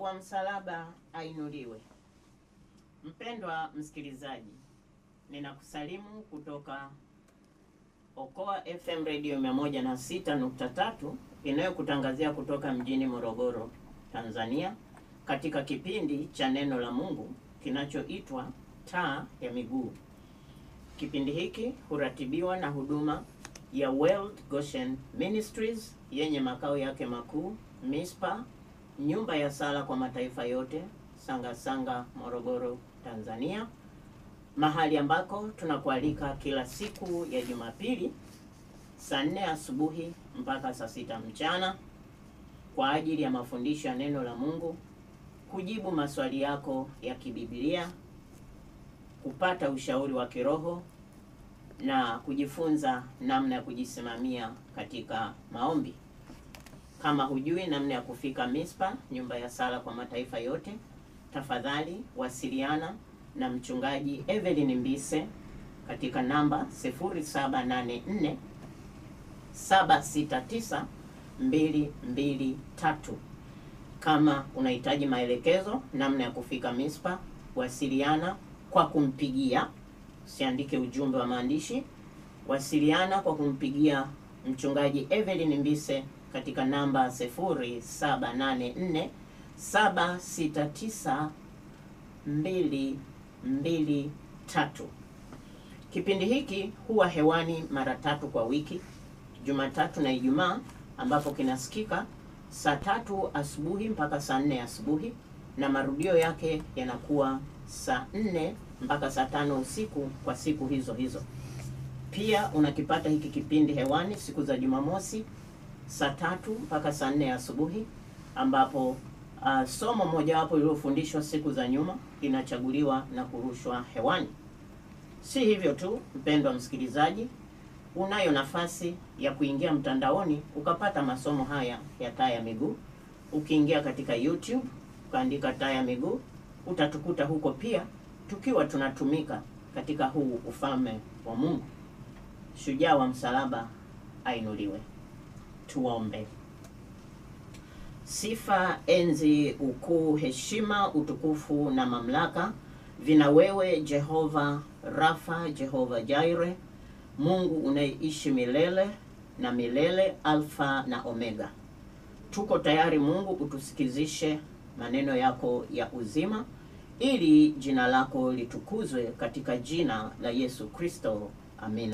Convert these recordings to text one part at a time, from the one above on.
wa msalaba ainuliwe. Mpendwa msikilizaji, ninakusalimu kutoka Okoa FM Radio 106.3 inayokutangazia kutoka mjini Morogoro, Tanzania, katika kipindi cha neno la Mungu kinachoitwa Taa ya Miguu. Kipindi hiki huratibiwa na huduma ya World Goshen Ministries yenye makao yake makuu Mispa, nyumba ya sala kwa mataifa yote, Sanga Sanga, Morogoro, Tanzania, mahali ambako tunakualika kila siku ya Jumapili saa nne asubuhi mpaka saa sita mchana kwa ajili ya mafundisho ya neno la Mungu, kujibu maswali yako ya kibiblia, kupata ushauri wa kiroho na kujifunza namna ya kujisimamia katika maombi. Kama hujui namna ya kufika Mispa, nyumba ya sala kwa mataifa yote, tafadhali wasiliana na mchungaji Evelyn Mbise katika namba 0784 769 223. Kama unahitaji maelekezo namna ya kufika Mispa, wasiliana kwa kumpigia, usiandike ujumbe wa maandishi, wasiliana kwa kumpigia mchungaji Evelyn Mbise katika namba 0784 769 223. Kipindi hiki huwa hewani mara tatu kwa wiki, Jumatatu na Ijumaa, ambapo kinasikika saa tatu asubuhi mpaka saa nne asubuhi na marudio yake yanakuwa saa nne mpaka saa tano usiku kwa siku hizo hizo. Pia unakipata hiki kipindi hewani siku za Jumamosi saa tatu mpaka saa nne asubuhi ambapo uh, somo mojawapo lililofundishwa siku za nyuma linachaguliwa na kurushwa hewani. Si hivyo tu, mpendwa msikilizaji, unayo nafasi ya kuingia mtandaoni ukapata masomo haya ya taa ya miguu. Ukiingia katika YouTube ukaandika taa ya miguu, utatukuta huko pia tukiwa tunatumika katika huu ufalme wa Mungu. Shujaa wa msalaba ainuliwe. Tuombe. Sifa, enzi, ukuu, heshima, utukufu na mamlaka vina wewe Jehova Rafa, Jehova Jaire, Mungu unayeishi milele na milele, Alfa na Omega. Tuko tayari Mungu, utusikizishe maneno yako ya uzima, ili jina lako litukuzwe katika jina la Yesu Kristo, amina.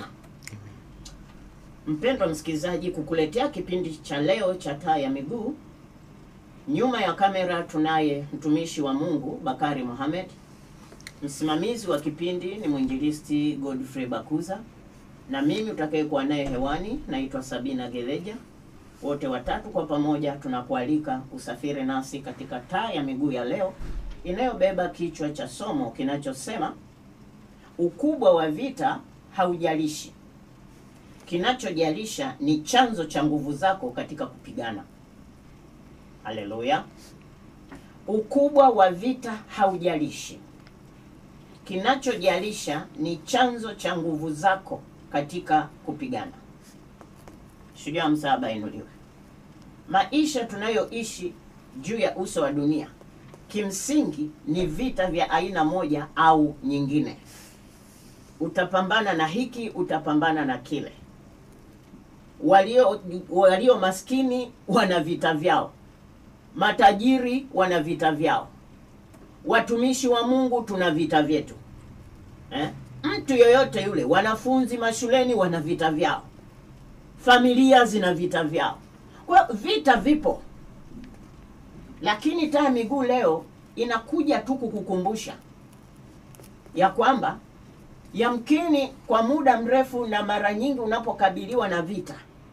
Mpendwa msikilizaji, kukuletea kipindi cha leo cha taa ya miguu, nyuma ya kamera tunaye mtumishi wa Mungu Bakari Mohamed. Msimamizi wa kipindi ni mwinjilisti Godfrey Bakuza, na mimi utakayekuwa naye hewani naitwa Sabina Gereja. Wote watatu kwa pamoja tunakualika usafiri nasi katika taa ya miguu ya leo inayobeba kichwa cha somo kinachosema ukubwa wa vita haujalishi kinachojalisha ni chanzo cha nguvu zako katika kupigana. Haleluya! Ukubwa wa vita haujalishi, kinachojalisha ni chanzo cha nguvu zako katika kupigana. Shujaa msalaba inuliwe. Maisha tunayoishi juu ya uso wa dunia kimsingi ni vita vya aina moja au nyingine. Utapambana na hiki, utapambana na kile walio walio maskini wana vita vyao, matajiri wana vita vyao, watumishi wa Mungu tuna vita vyetu eh? Mtu yoyote yule, wanafunzi mashuleni wana vita vyao, familia zina vita vyao. Kwa vita vipo, lakini taa ya miguu leo inakuja tu kukukumbusha ya kwamba yamkini kwa muda mrefu na mara nyingi unapokabiliwa na vita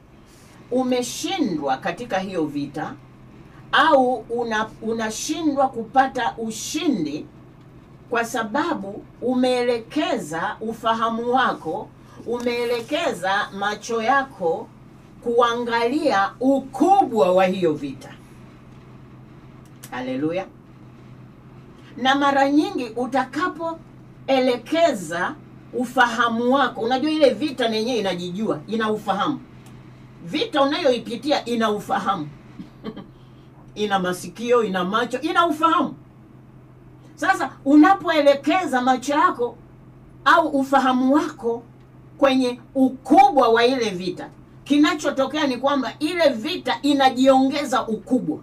umeshindwa katika hiyo vita au una unashindwa kupata ushindi kwa sababu umeelekeza ufahamu wako, umeelekeza macho yako kuangalia ukubwa wa hiyo vita. Haleluya! Na mara nyingi utakapoelekeza ufahamu wako, unajua ile vita yenyewe inajijua, ina ufahamu. Vita unayoipitia ina ufahamu ina masikio, ina macho, ina ufahamu. Sasa unapoelekeza macho yako au ufahamu wako kwenye ukubwa wa ile vita, kinachotokea ni kwamba ile vita inajiongeza ukubwa.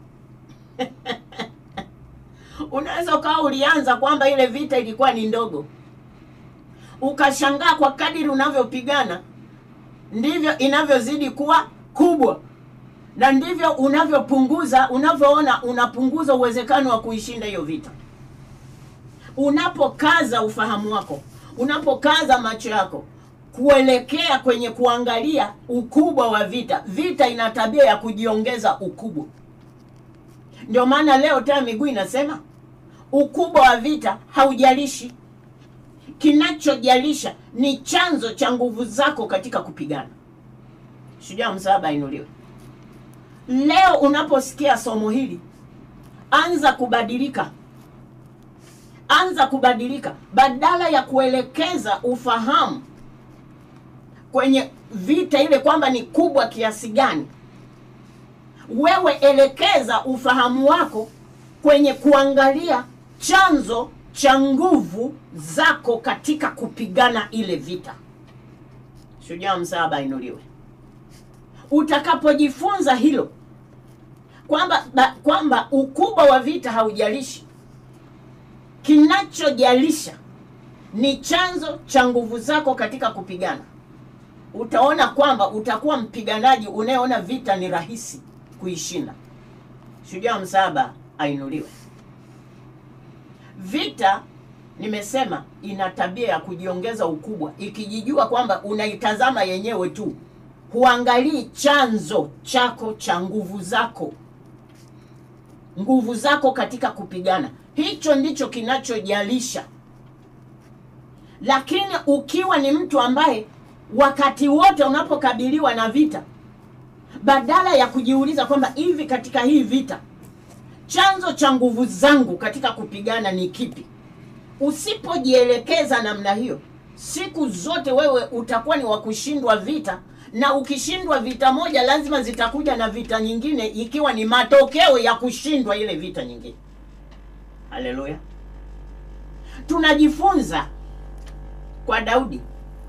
Unaweza ukawa ulianza kwamba ile vita ilikuwa ni ndogo, ukashangaa kwa kadiri unavyopigana ndivyo inavyozidi kuwa kubwa, na ndivyo unavyopunguza, unavyoona unapunguza uwezekano wa kuishinda hiyo vita. Unapokaza ufahamu wako, unapokaza macho yako kuelekea kwenye kuangalia ukubwa wa vita, vita ina tabia ya kujiongeza ukubwa. Ndio maana leo taa miguu inasema ukubwa wa vita haujalishi, kinachojalisha ni chanzo cha nguvu zako katika kupigana. Shujaa msaaba ainuliwe. Leo unaposikia somo hili, anza kubadilika, anza kubadilika. Badala ya kuelekeza ufahamu kwenye vita ile kwamba ni kubwa kiasi gani, wewe elekeza ufahamu wako kwenye kuangalia chanzo cha nguvu zako katika kupigana ile vita. Shujaa msaaba ainuliwe. Utakapojifunza hilo kwamba ba- kwamba ukubwa wa vita haujalishi, kinachojalisha ni chanzo cha nguvu zako katika kupigana, utaona kwamba utakuwa mpiganaji unayeona vita ni rahisi kuishinda. Shujaa msaaba ainuliwe. Vita nimesema ina tabia ya kujiongeza ukubwa, ikijijua kwamba unaitazama yenyewe tu, huangalii chanzo chako cha nguvu zako, nguvu zako katika kupigana. Hicho ndicho kinachojalisha. Lakini ukiwa ni mtu ambaye wakati wote unapokabiliwa na vita, badala ya kujiuliza kwamba hivi katika hii vita chanzo cha nguvu zangu katika kupigana ni kipi, usipojielekeza namna hiyo, siku zote wewe utakuwa ni wa kushindwa vita, na ukishindwa vita moja, lazima zitakuja na vita nyingine, ikiwa ni matokeo ya kushindwa ile vita nyingine. Haleluya! Tunajifunza kwa Daudi.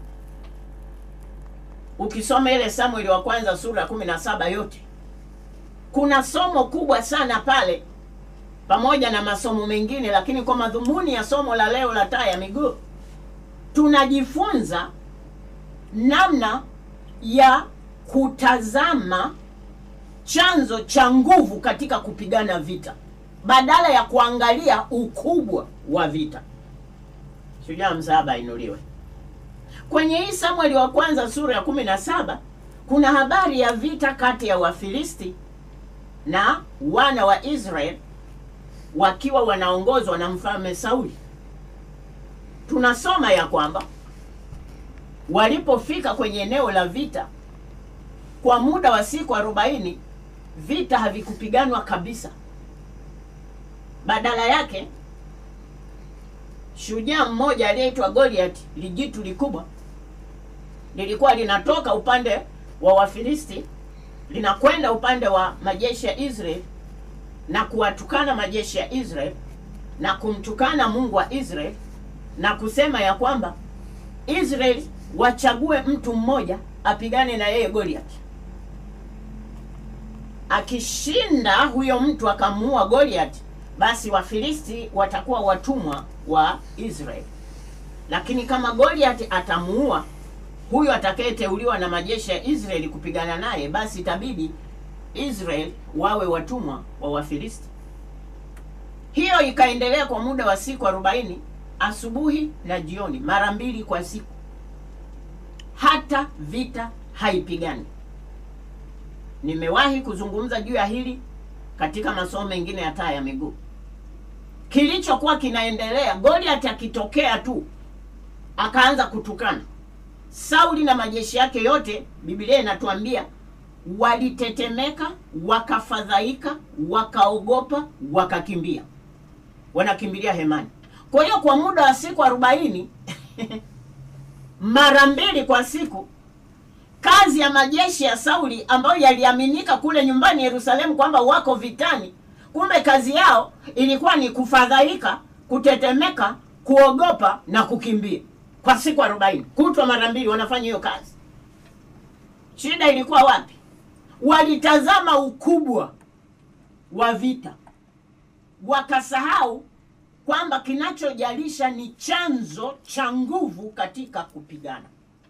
Ukisoma ile Samueli wa kwanza sura ya kumi na saba yote kuna somo kubwa sana pale, pamoja na masomo mengine, lakini kwa madhumuni ya somo la leo la taa ya miguu, tunajifunza namna ya kutazama chanzo cha nguvu katika kupigana vita badala ya kuangalia ukubwa wa vita. Shujaa msaaba inuliwe. Kwenye hii Samueli wa kwanza sura ya kumi na saba kuna habari ya vita kati ya Wafilisti na wana wa Israeli wakiwa wanaongozwa na mfalme Sauli. Tunasoma ya kwamba walipofika kwenye eneo la vita kwa muda wa siku arobaini vita havikupiganwa kabisa. Badala yake shujaa mmoja aliyeitwa Goliath, lijitu likubwa, lilikuwa linatoka upande wa Wafilisti linakwenda upande wa majeshi ya Israeli na kuwatukana majeshi ya Israeli na kumtukana Mungu wa Israeli na kusema ya kwamba Israeli wachague mtu mmoja apigane na yeye Goliath. Akishinda huyo mtu akamuua Goliath, basi Wafilisti watakuwa watumwa wa Israeli. Lakini kama Goliath atamuua huyo atakayeteuliwa na majeshi ya Israeli kupigana naye, basi itabidi Israeli wawe watumwa wa Wafilisti. Hiyo ikaendelea kwa muda wa siku arobaini, asubuhi na jioni, mara mbili kwa siku, hata vita haipigani. Nimewahi kuzungumza juu ya hili katika masomo mengine ya taa ya miguu. Kilichokuwa kinaendelea, Goliath akitokea tu akaanza kutukana Sauli na majeshi yake yote, Biblia inatuambia walitetemeka, wakafadhaika, wakaogopa, wakakimbia, wanakimbilia hemani. Kwa hiyo kwa muda wa siku arobaini mara mbili kwa siku, kazi ya majeshi ya Sauli ambayo yaliaminika kule nyumbani Yerusalemu kwamba wako vitani, Kumbe kazi yao ilikuwa ni kufadhaika, kutetemeka, kuogopa na kukimbia kwa siku arobaini, kutwa mara mbili wanafanya hiyo kazi. Shida ilikuwa wapi? Walitazama ukubwa wa vita, wakasahau kwamba kinachojalisha ni chanzo cha nguvu katika kupigana.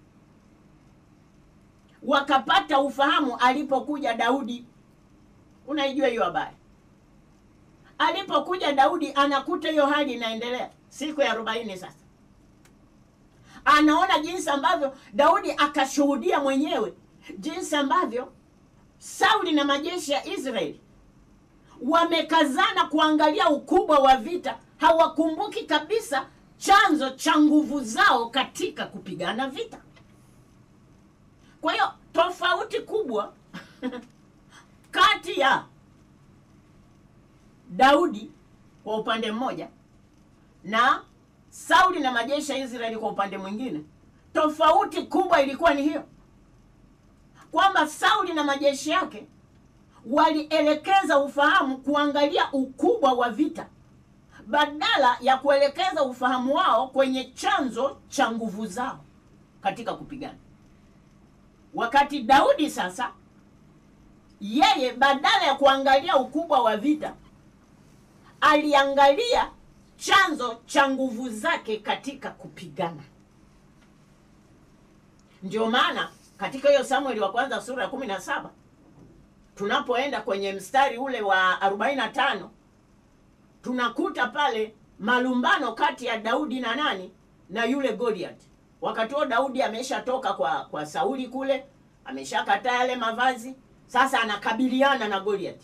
Wakapata ufahamu alipokuja Daudi. Unaijua hiyo habari? Alipokuja Daudi, anakuta hiyo hali inaendelea siku ya arobaini. Sasa anaona jinsi ambavyo Daudi akashuhudia mwenyewe jinsi ambavyo Sauli na majeshi ya Israeli wamekazana kuangalia ukubwa wa vita, hawakumbuki kabisa chanzo cha nguvu zao katika kupigana vita. Kwa hiyo tofauti kubwa kati ya Daudi kwa upande mmoja na Sauli na majeshi ya Israeli kwa upande mwingine, tofauti kubwa ilikuwa ni hiyo kwamba Sauli na majeshi yake walielekeza ufahamu kuangalia ukubwa wa vita badala ya kuelekeza ufahamu wao kwenye chanzo cha nguvu zao katika kupigana. Wakati Daudi sasa, yeye badala ya kuangalia ukubwa wa vita, aliangalia chanzo cha nguvu zake katika kupigana. Ndio maana katika hiyo Samueli wa kwanza sura ya kumi na saba tunapoenda kwenye mstari ule wa 45 tunakuta pale malumbano kati ya Daudi na nani na yule Goliath. Wakati huo Daudi ameshatoka kwa kwa Sauli kule, ameshakataa yale mavazi, sasa anakabiliana na Goliath.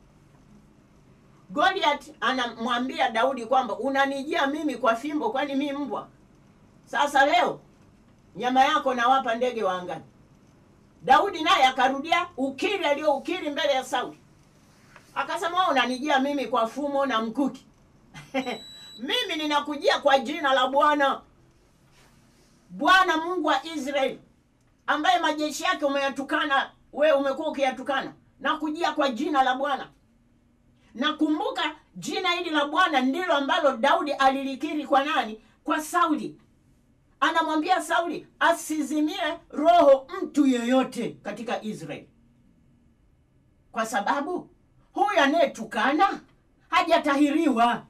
Goliath anamwambia Daudi kwamba unanijia mimi kwa fimbo, kwani mimi mbwa? Sasa leo nyama yako nawapa ndege wa angani. Daudi naye akarudia ukiri aliyoukiri mbele ya Sauli, akasema wewe unanijia mimi kwa fumo na mkuki mimi ninakujia kwa jina la Bwana, Bwana Mungu wa Israeli, ambaye majeshi yake umeyatukana wewe, umekuwa ukiyatukana na kujia kwa jina la Bwana. Nakumbuka jina hili la Bwana ndilo ambalo Daudi alilikiri kwa nani? Kwa Sauli anamwambia Sauli asizimie roho mtu yeyote katika Israeli, kwa sababu huyu anayetukana hajatahiriwa.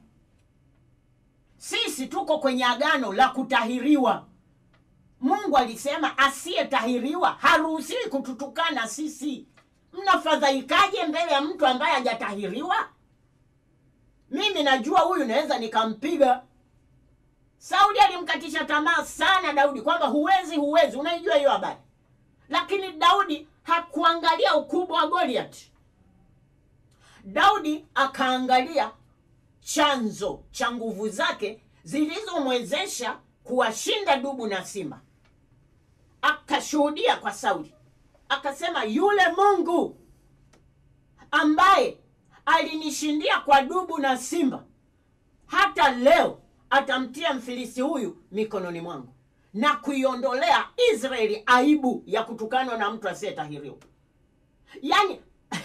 Sisi tuko kwenye agano la kutahiriwa. Mungu alisema asiyetahiriwa haruhusiwi kututukana sisi. Mnafadhaikaje mbele ya mtu ambaye hajatahiriwa? Mimi najua huyu naweza nikampiga Sauli alimkatisha tamaa sana Daudi kwamba huwezi, huwezi. Unaijua hiyo habari, lakini Daudi hakuangalia ukubwa wa Goliath. Daudi akaangalia chanzo cha nguvu zake zilizomwezesha kuwashinda dubu na simba. Akashuhudia kwa Sauli, akasema yule Mungu ambaye alinishindia kwa dubu na simba, hata leo atamtia mfilisi huyu mikononi mwangu na kuiondolea Israeli aibu ya kutukanwa na mtu asiyetahiriwa. Yaani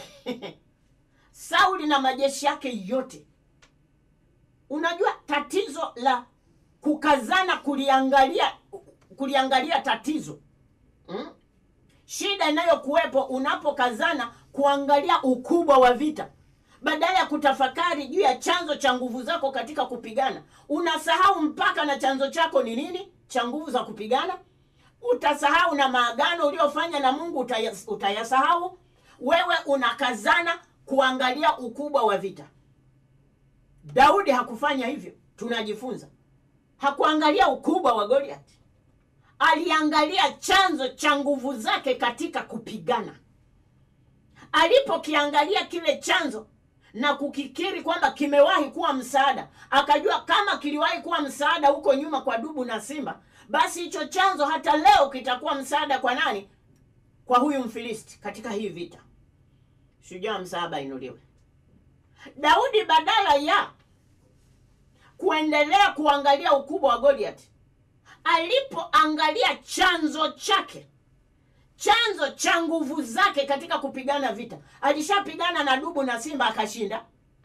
Sauli na majeshi yake yote. Unajua tatizo la kukazana kuliangalia kuliangalia tatizo hmm? Shida inayokuwepo unapokazana kuangalia ukubwa wa vita badala ya kutafakari juu ya chanzo cha nguvu zako katika kupigana, unasahau mpaka na chanzo chako ni nini cha nguvu za kupigana. Utasahau na maagano uliofanya na Mungu utayas, utayasahau. Wewe unakazana kuangalia ukubwa wa vita. Daudi hakufanya hivyo, tunajifunza. Hakuangalia ukubwa wa Goliath, aliangalia chanzo cha nguvu zake katika kupigana. Alipokiangalia kile chanzo na kukikiri kwamba kimewahi kuwa msaada, akajua kama kiliwahi kuwa msaada huko nyuma kwa dubu na simba, basi hicho chanzo hata leo kitakuwa msaada kwa nani? Kwa huyu Mfilisti katika hii vita. Shujaa msaaba inuliwe. Daudi badala ya kuendelea kuangalia ukubwa wa Goliath, alipoangalia chanzo chake chanzo cha nguvu zake katika kupigana vita. Alishapigana na dubu na simba akashinda,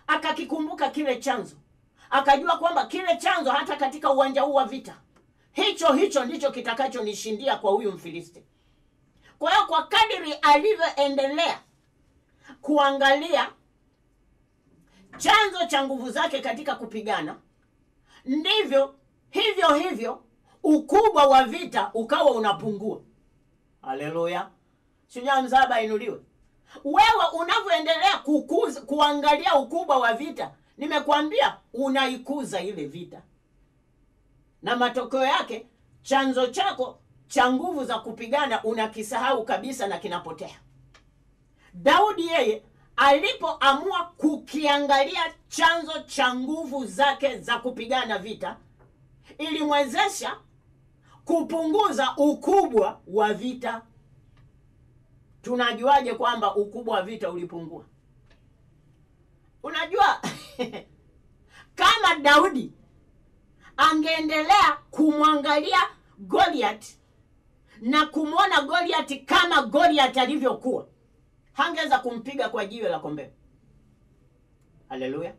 akakikumbuka kile chanzo, akajua kwamba kile chanzo hata katika uwanja huu wa vita, hicho hicho ndicho kitakachonishindia kwa huyu Mfilisti. Kwa hiyo kwa kadiri alivyoendelea kuangalia chanzo cha nguvu zake katika kupigana, ndivyo hivyo hivyo ukubwa wa vita ukawa unapungua. Haleluya! Shujaa mzaba inuliwe. Wewe unavyoendelea kukuza kuangalia ukubwa wa vita, nimekwambia unaikuza ile vita, na matokeo yake chanzo chako cha nguvu za kupigana unakisahau kabisa na kinapotea. Daudi yeye alipoamua kukiangalia chanzo cha nguvu zake za kupigana vita, ilimwezesha kupunguza ukubwa wa vita. Tunajuaje kwamba ukubwa wa vita ulipungua? Unajua, kama Daudi angeendelea kumwangalia Goliath na kumwona Goliath kama Goliath alivyokuwa, hangeweza kumpiga kwa jiwe la kombeo. Haleluya!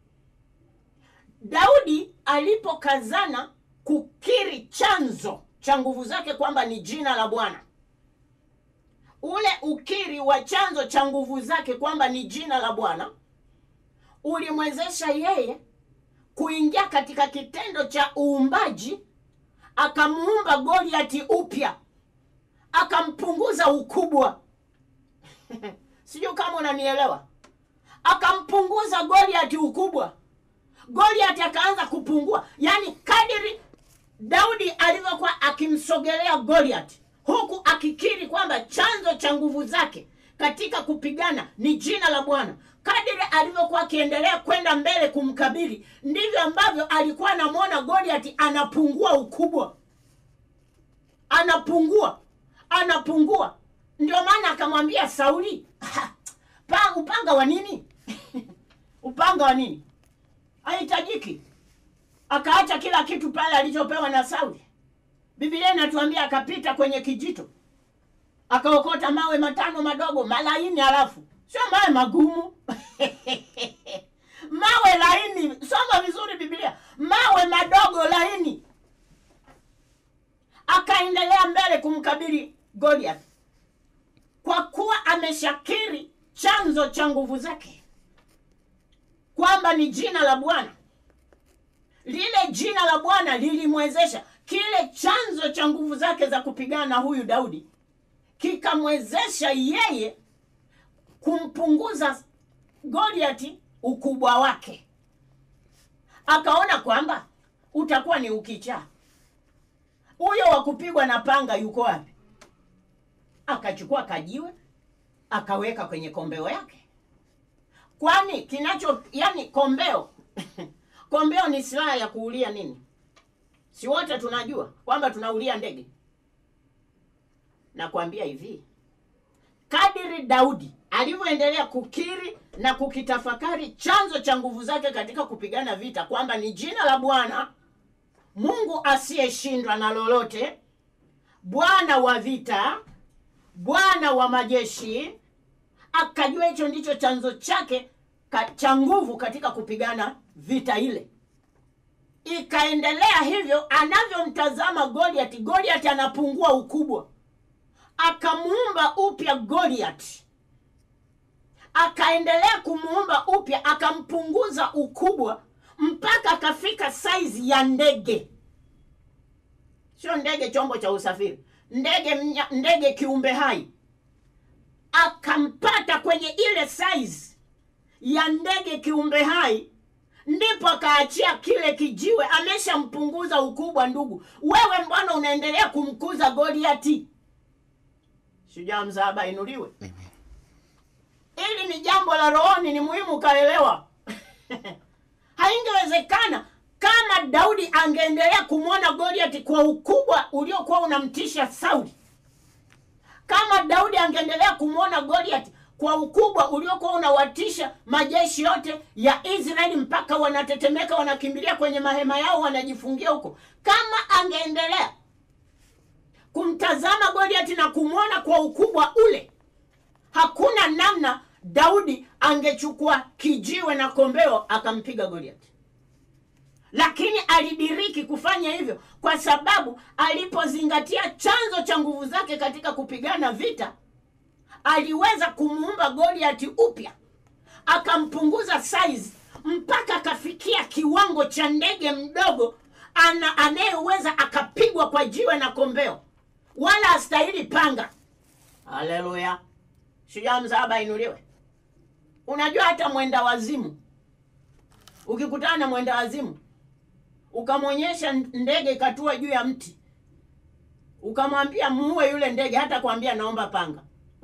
Daudi alipokazana kukiri chanzo cha nguvu zake kwamba ni jina la Bwana, ule ukiri wa chanzo cha nguvu zake kwamba ni jina la Bwana ulimwezesha yeye kuingia katika kitendo cha uumbaji, akamuumba Goliati upya, akampunguza ukubwa. Sijui kama unanielewa. Akampunguza Goliati ukubwa, Goliati akaanza kupungua. Yaani kadiri Daudi alivyokuwa akimsogelea Goliati, huku akikiri kwamba chanzo cha nguvu zake katika kupigana ni jina la Bwana, kadiri alivyokuwa akiendelea kwenda mbele kumkabili, ndivyo ambavyo alikuwa anamwona Goliati anapungua ukubwa, anapungua, anapungua. Ndio maana akamwambia Sauli, pa upanga wa nini? upanga wa nini? Haihitajiki. Akaacha kila kitu pale alichopewa na Sauli. Biblia inatuambia akapita kwenye kijito akaokota mawe matano madogo malaini, halafu sio mawe magumu mawe laini. Soma vizuri Biblia, mawe madogo laini. Akaendelea mbele kumkabili Goliath kwa kuwa ameshakiri chanzo cha nguvu zake kwamba ni jina la Bwana. Lile jina la Bwana lilimwezesha kile chanzo cha nguvu zake za kupigana na huyu Daudi kikamwezesha yeye kumpunguza Goliati ukubwa wake. Akaona kwamba utakuwa ni ukichaa, huyo wa kupigwa na panga yuko wapi? Akachukua kajiwe akaweka kwenye kombeo yake, kwani kinacho yani kombeo kombeo ni silaha ya kuulia nini? Si wote tunajua kwamba tunaulia ndege. Nakwambia hivi, kadiri Daudi alivyoendelea kukiri na kukitafakari chanzo cha nguvu zake katika kupigana vita kwamba ni jina la Bwana Mungu asiyeshindwa na lolote, Bwana wa vita, Bwana wa majeshi, akajua hicho ndicho chanzo chake ka, cha nguvu katika kupigana vita ile. Ikaendelea hivyo, anavyomtazama Goliath, Goliath anapungua ukubwa akamuumba upya Goliath, akaendelea kumuumba upya, akampunguza ukubwa mpaka akafika saizi ya ndege. Sio ndege chombo cha usafiri, ndege mnya, ndege kiumbe hai. Akampata kwenye ile saizi ya ndege kiumbe hai, ndipo akaachia kile kijiwe. Ameshampunguza ukubwa. Ndugu wewe, mbona unaendelea kumkuza Goliati? Shujaa mzaba inuliwe. Hili ni jambo la rohoni, ni muhimu ukaelewa. Haingewezekana kama Daudi angeendelea kumwona Goliath kwa ukubwa uliokuwa unamtisha Sauli, kama Daudi angeendelea kumwona Goliath kwa ukubwa uliokuwa unawatisha majeshi yote ya Israeli mpaka wanatetemeka, wanakimbilia kwenye mahema yao, wanajifungia huko. Kama angeendelea kumtazama Goliath na kumwona kwa ukubwa ule, hakuna namna Daudi angechukua kijiwe na kombeo akampiga Goliath, lakini alidiriki kufanya hivyo kwa sababu alipozingatia chanzo cha nguvu zake katika kupigana vita, aliweza kumuumba Goliath upya, akampunguza size mpaka akafikia kiwango cha ndege mdogo ana anayeweza akapigwa kwa jiwe na kombeo, wala astahili panga. Haleluya! Shujaa msalaba inuliwe. Unajua hata mwenda wazimu, ukikutana na mwenda wazimu ukamwonyesha ndege ikatua juu ya mti, ukamwambia muue yule ndege, hata kwambia naomba panga.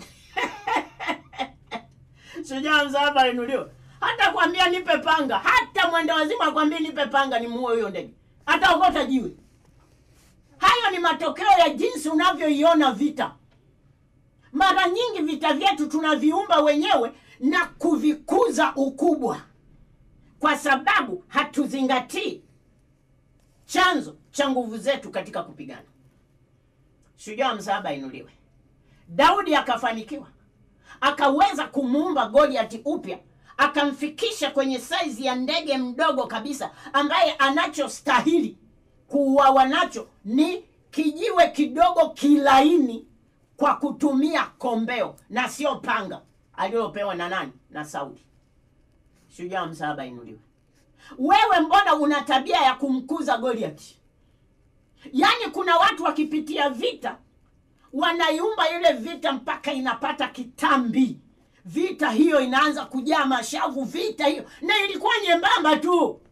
Shujaa msalaba inuliwe. Hata kwambia nipe panga, hata mwenda wazimu akwambia nipe panga nimuue huyo ndege, hata okota jiwe. Hayo ni matokeo ya jinsi unavyoiona vita. Mara nyingi vita vyetu tunaviumba wenyewe na kuvikuza ukubwa, kwa sababu hatuzingatii chanzo cha nguvu zetu katika kupigana. Shujaa msalaba inuliwe. Daudi akafanikiwa, akaweza kumuumba Goliath upya, akamfikisha kwenye saizi ya ndege mdogo kabisa, ambaye anachostahili kuuawa nacho ni kijiwe kidogo kilaini kwa kutumia kombeo na sio panga alilopewa na nani? Na Sauli. Shujaa msalaba inuliwe. Wewe mbona una tabia ya kumkuza Goliath? Yaani kuna watu wakipitia vita wanaiumba ile vita mpaka inapata kitambi, vita hiyo inaanza kujaa mashavu, vita hiyo na ilikuwa nyembamba tu,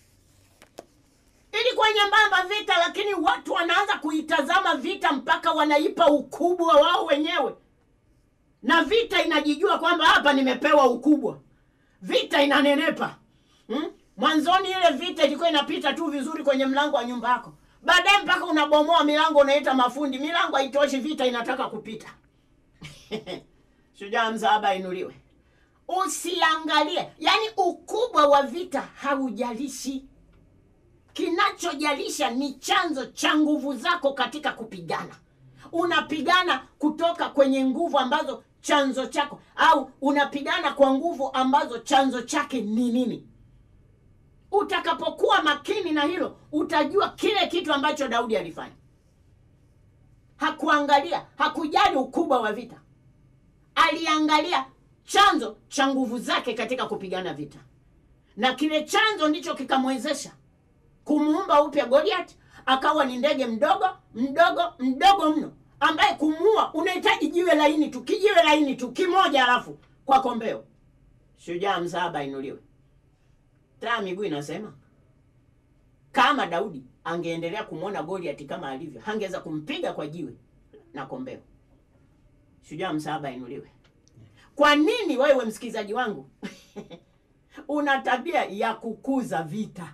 ilikuwa nyembamba vita, lakini watu wanaanza kuitazama vita mpaka wanaipa ukubwa wao wenyewe, na vita inajijua kwamba hapa nimepewa ukubwa, vita inanenepa hmm? Mwanzoni ile vita ilikuwa inapita tu vizuri kwenye mlango wa nyumba yako, baadaye mpaka unabomoa milango, unaita mafundi, milango haitoshi, vita inataka kupita. Shujaa msalaba inuliwe. Usiangalie, yaani ukubwa wa vita haujalishi. Kinachojalisha ni chanzo cha nguvu zako katika kupigana. Unapigana kutoka kwenye nguvu ambazo chanzo chako, au unapigana kwa nguvu ambazo chanzo chake ni nini? Utakapokuwa makini na hilo, utajua kile kitu ambacho Daudi alifanya. Hakuangalia, hakujali ukubwa wa vita, aliangalia chanzo cha nguvu zake katika kupigana vita, na kile chanzo ndicho kikamwezesha kumuumba upya Goliath, akawa ni ndege mdogo mdogo mdogo mno, ambaye kumuua unahitaji jiwe laini tu, kijiwe laini tu kimoja, halafu kwa kombeo. Shujaa msalaba inuliwe. Taa miguu inasema kama Daudi angeendelea kumwona Goliath kama alivyo, hangeweza kumpiga kwa jiwe na kombeo. Shujaa msalaba inuliwe. Kwa nini wewe msikilizaji wangu una tabia ya kukuza vita?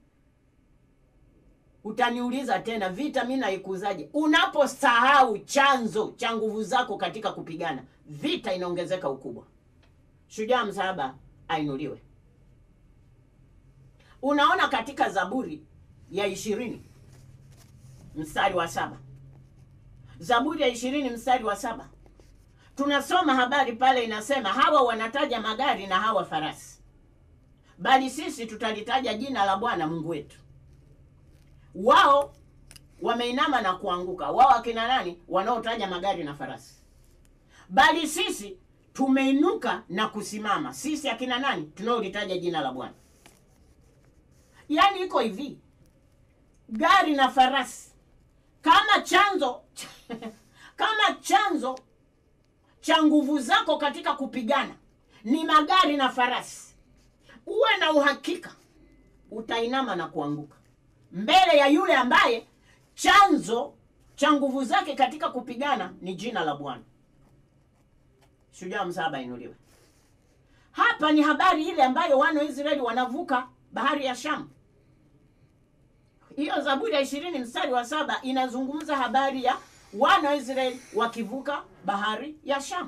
Utaniuliza tena, vita mi naikuzaje? Unaposahau chanzo cha nguvu zako katika kupigana vita, inaongezeka ukubwa. Shujaa msalaba ainuliwe. Unaona katika Zaburi ya ishirini mstari wa saba Zaburi ya ishirini mstari wa saba tunasoma habari pale, inasema hawa wanataja magari na hawa farasi, bali sisi tutalitaja jina la Bwana Mungu wetu. Wao wameinama na kuanguka, wao akina nani? Wanaotaja magari na farasi, bali sisi tumeinuka na kusimama. Sisi akina nani? Tunaolitaja jina la Bwana. Yaani iko hivi, gari na farasi kama chanzo kama chanzo cha nguvu zako katika kupigana ni magari na farasi, uwe na uhakika utainama na kuanguka mbele ya yule ambaye chanzo cha nguvu zake katika kupigana ni jina la Bwana. Shujaa msalaba inuliwe. Hapa ni habari ile ambayo wana wa Israeli wanavuka bahari ya Shamu. Hiyo Zaburi ya ishirini mstari wa saba inazungumza habari ya wana wa Israeli wakivuka bahari ya Shamu.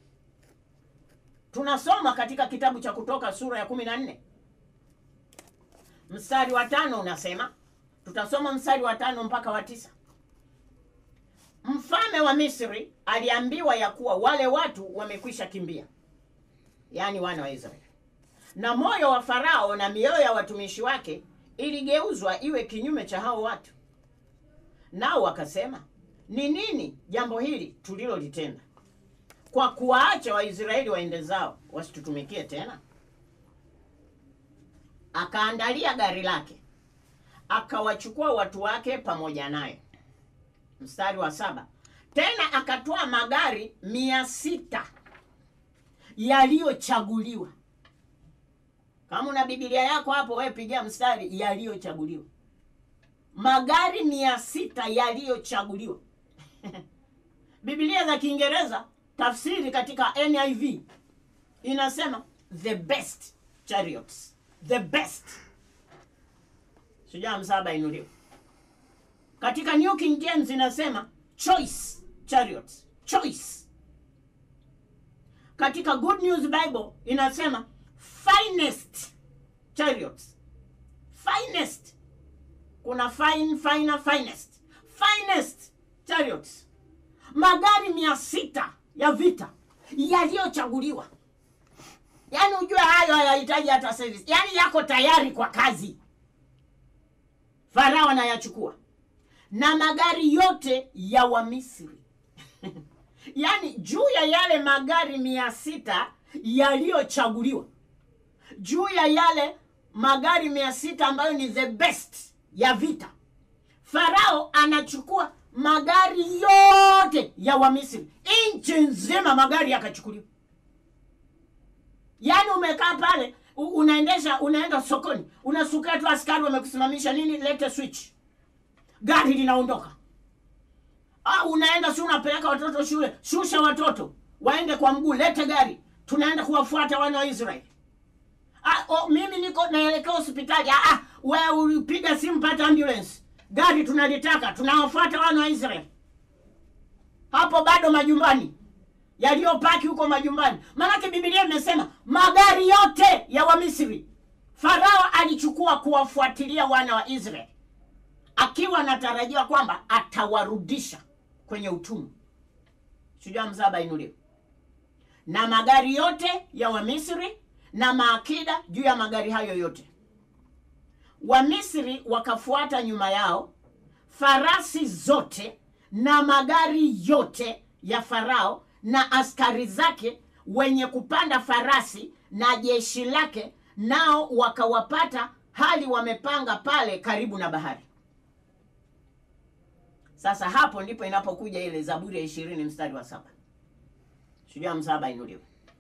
Tunasoma katika kitabu cha Kutoka sura ya kumi na nne mstari wa tano unasema, tutasoma mstari wa tano mpaka wa tisa. Mfalme wa Misri aliambiwa ya kuwa wale watu wamekwisha kimbia, yaani wana wa Israeli. Na moyo wa Farao na mioyo ya watumishi wake iligeuzwa iwe kinyume cha hao watu, nao wakasema, ni nini jambo hili tulilolitenda kwa kuwaacha Waisraeli waende zao wasitutumikie tena? Akaandalia gari lake akawachukua watu wake pamoja naye. Mstari wa saba, tena akatoa magari mia sita yaliyochaguliwa. Kama una Biblia yako hapo, wewe pigia mstari yaliyochaguliwa, magari mia sita yaliyochaguliwa. Biblia za Kiingereza tafsiri katika NIV inasema the best chariots, the best. Shujaa msaba inuliwa. Katika New King James inasema choice chariots, choice. Katika Good News Bible inasema finest chariots, finest. Kuna fine, finer, finest, finest chariots, magari mia sita ya vita yaliyochaguliwa. Yaani ujue hayo hayahitaji hata service, yaani yako tayari kwa kazi. Farao anayachukua na magari yote ya Wamisri yaani juu ya yale magari mia sita yaliyochaguliwa, juu ya yale magari mia sita ambayo ni the best ya vita, Farao anachukua magari yote ya Wamisri, nchi nzima magari yakachukuliwa. Yaani umekaa pale u- unaendesha, unaenda sokoni, unasukia tu askari wamekusimamisha nini, lete switch, gari linaondoka. Ah, unaenda si unapeleka watoto shule, shusha watoto waende kwa mguu, lete gari, tunaenda kuwafuata wana wa Israeli. Ah, oh, mimi niko naelekea hospitali. Ah, ah, wewe ulipiga simu pata ambulance, gari tunalitaka, tunawafuata wana wa Israeli. Hapo bado majumbani yaliyopaki huko majumbani, maanake Biblia imesema magari yote ya Wamisri Farao alichukua kuwafuatilia wana wa Israeli akiwa anatarajiwa kwamba atawarudisha kwenye utumwa. Shujaa mzaba inuliwe. Na magari yote ya Wamisri na maakida juu ya magari hayo yote. Wamisri wakafuata nyuma yao, farasi zote na magari yote ya Farao na askari zake wenye kupanda farasi na jeshi lake, nao wakawapata hali wamepanga pale karibu na bahari. Sasa hapo ndipo inapokuja ile Zaburi ya ishirini mstari wa saba. Shujaa msaba inuliwe.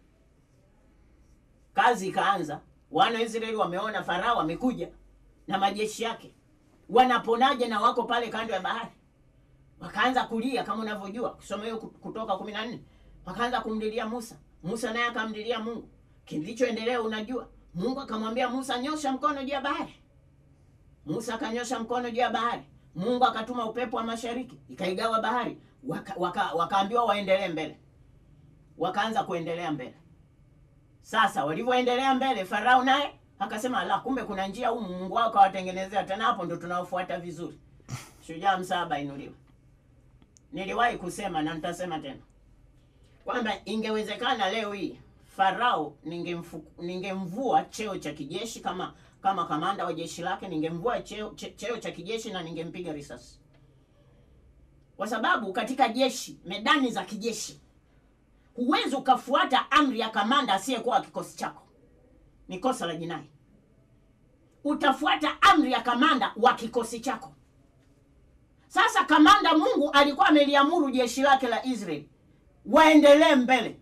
Kazi ikaanza, wana wa Israeli wameona Farao amekuja na majeshi yake, wanaponaje na wako pale kando ya bahari. Wakaanza kulia kama unavyojua kusoma hiyo Kutoka kumi na nne. Wakaanza kumlilia Musa, Musa naye akamlilia Mungu. Kilichoendelea unajua, Mungu akamwambia Musa, nyosha mkono juu ya bahari. Musa akanyosha mkono juu ya bahari. Mungu akatuma upepo wa mashariki ikaigawa bahari, wakaambiwa waka, waka waendelee mbele, wakaanza kuendelea mbele. Sasa walivyoendelea mbele, Farao naye akasema la, kumbe kuna njia humu, Mungu wao kawatengenezea. Tena hapo ndo tunaofuata vizuri. Shujaa msaba inuliwa. Niliwahi kusema na nitasema tena kwamba ingewezekana leo hii Farao ningemfu, ningemvua cheo cha kijeshi kama kama kamanda wa jeshi lake, ningemvua cheo, che, cheo cha kijeshi na ningempiga risasi, kwa sababu katika jeshi, medani za kijeshi, huwezi ukafuata amri ya kamanda asiyekuwa kikosi chako, ni kosa la jinai. Utafuata amri ya kamanda wa kikosi chako. Sasa kamanda Mungu alikuwa ameliamuru jeshi lake la Israeli waendelee mbele.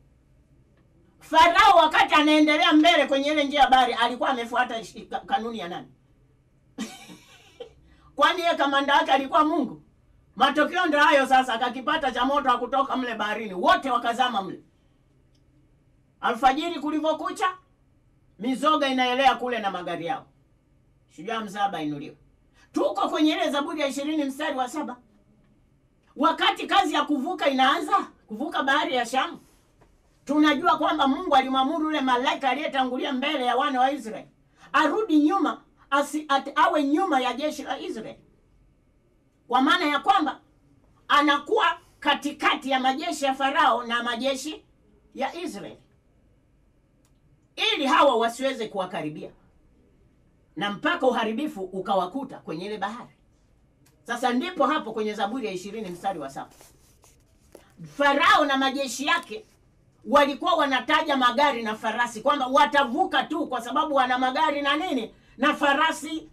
Farao wakati anaendelea mbele kwenye ile njia ya bahari alikuwa amefuata kanuni ya nani? Kwani yeye kamanda wake alikuwa Mungu? Matokeo ndio hayo sasa, akakipata cha moto hakutoka mle baharini, wote wakazama mle. Alfajiri kulivyokucha, mizoga inaelea kule na magari yao. Shujaa msaba inuliwa. Tuko kwenye ile Zaburi ya ishirini mstari wa saba wakati kazi ya kuvuka inaanza, kuvuka bahari ya Shamu tunajua kwamba Mungu alimwamuru yule malaika aliyetangulia mbele ya wana wa Israeli arudi nyuma, asi, at, awe nyuma ya jeshi la Israeli, kwa maana ya kwamba anakuwa katikati ya majeshi ya Farao na majeshi ya Israeli. ili hawa wasiweze kuwakaribia, na mpaka uharibifu ukawakuta kwenye ile bahari. Sasa ndipo hapo kwenye Zaburi ya ishirini mstari wa saba Farao na majeshi yake walikuwa wanataja magari na farasi kwamba watavuka tu kwa sababu wana magari na nini na farasi,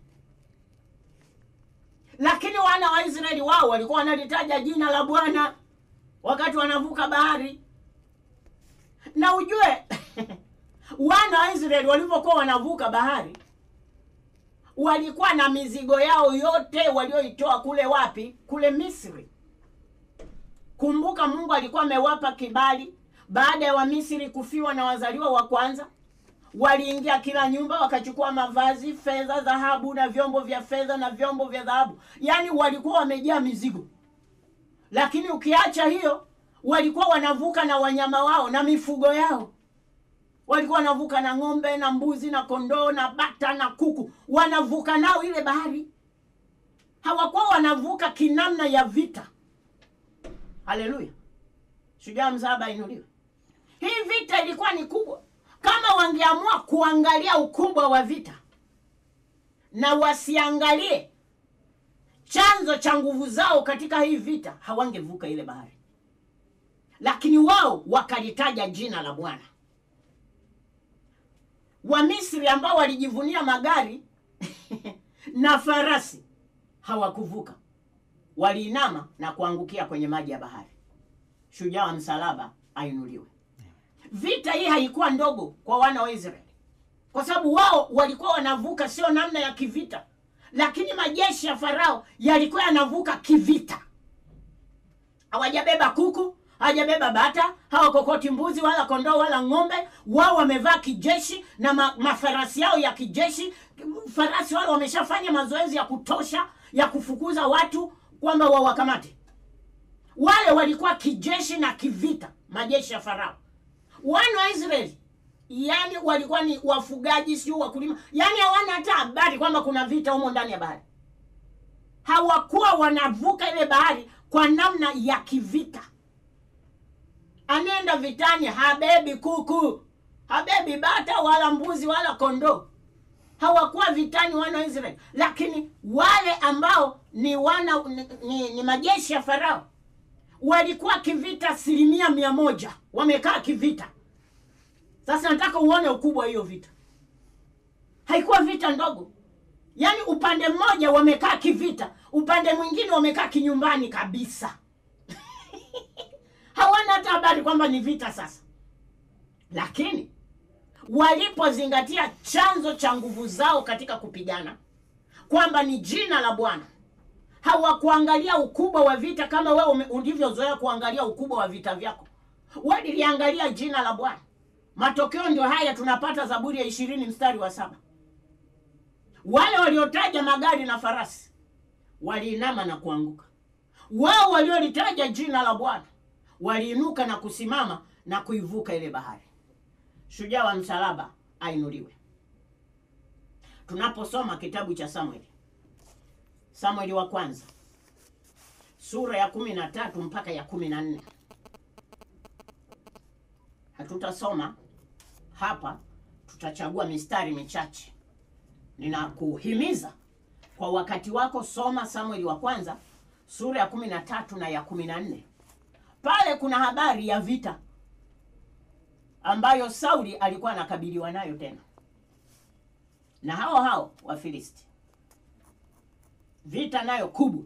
lakini wana wa Israeli wao walikuwa wanalitaja jina la Bwana wakati wanavuka bahari. Na ujue wana wa Israeli walivyokuwa wanavuka bahari walikuwa na mizigo yao yote walioitoa kule wapi? Kule Misri. Kumbuka, Mungu alikuwa amewapa kibali baada ya Wamisri kufiwa na wazaliwa wa kwanza. Waliingia kila nyumba wakachukua mavazi, fedha, dhahabu na vyombo vya fedha na vyombo vya dhahabu, yaani walikuwa wamejaa mizigo. Lakini ukiacha hiyo, walikuwa wanavuka na wanyama wao na mifugo yao walikuwa wanavuka na ng'ombe na mbuzi na kondoo na bata na kuku, wanavuka nao ile bahari. Hawakuwa wanavuka kinamna ya vita. Haleluya! Shujaa msaba inuliwe. Hii vita ilikuwa ni kubwa. Kama wangeamua kuangalia ukubwa wa vita na wasiangalie chanzo cha nguvu zao katika hii vita, hawangevuka ile bahari, lakini wao wakalitaja jina la Bwana. Wamisri ambao walijivunia magari na farasi hawakuvuka, waliinama na kuangukia kwenye maji ya bahari. Shujaa wa msalaba ainuliwe. Vita hii haikuwa ndogo kwa wana wa Israeli, kwa sababu wao walikuwa wanavuka sio namna ya kivita, lakini majeshi ya Farao yalikuwa yanavuka kivita. Hawajabeba kuku hajabeba bata, hawakokoti mbuzi wala kondoo wala ng'ombe. Wao wamevaa kijeshi na ma, mafarasi yao ya kijeshi. Farasi wale wameshafanya mazoezi ya kutosha ya kufukuza watu kwamba wawakamate. Wale walikuwa kijeshi na kivita, majeshi ya Farao. Wana wa Israeli yani walikuwa ni wafugaji, sio wakulima, yani hawana hata habari kwamba kuna vita humo ndani ya bahari. Hawakuwa wanavuka ile bahari kwa namna ya kivita. Anaenda vitani habebi kuku, habebi bata wala mbuzi wala kondoo. Hawakuwa vitani wana wa Israeli, lakini wale ambao ni wana ni, ni, ni majeshi ya Farao walikuwa kivita asilimia mia moja, wamekaa kivita. Sasa nataka uone ukubwa hiyo vita. Haikuwa vita ndogo, yaani upande mmoja wamekaa kivita, upande mwingine wamekaa kinyumbani kabisa hawana hata habari kwamba ni vita sasa. Lakini walipozingatia chanzo cha nguvu zao katika kupigana, kwamba ni jina la Bwana, hawakuangalia ukubwa wa vita kama wewe ulivyozoea kuangalia ukubwa wa vita vyako. Waliliangalia jina la Bwana. Matokeo ndio haya tunapata Zaburi ya ishirini mstari wa saba. Wale waliotaja magari na farasi waliinama na kuanguka. Wao waliolitaja jina la Bwana waliinuka na kusimama na kuivuka ile bahari. Shujaa wa msalaba ainuliwe. Tunaposoma kitabu cha Samueli, Samueli wa kwanza sura ya kumi na tatu mpaka ya kumi na nne hatutasoma hapa, tutachagua mistari michache. Ninakuhimiza kwa wakati wako, soma Samueli wa kwanza sura ya kumi na tatu na ya kumi na nne pale kuna habari ya vita ambayo Sauli alikuwa anakabiliwa nayo tena na hao hao Wafilisti, vita nayo kubwa.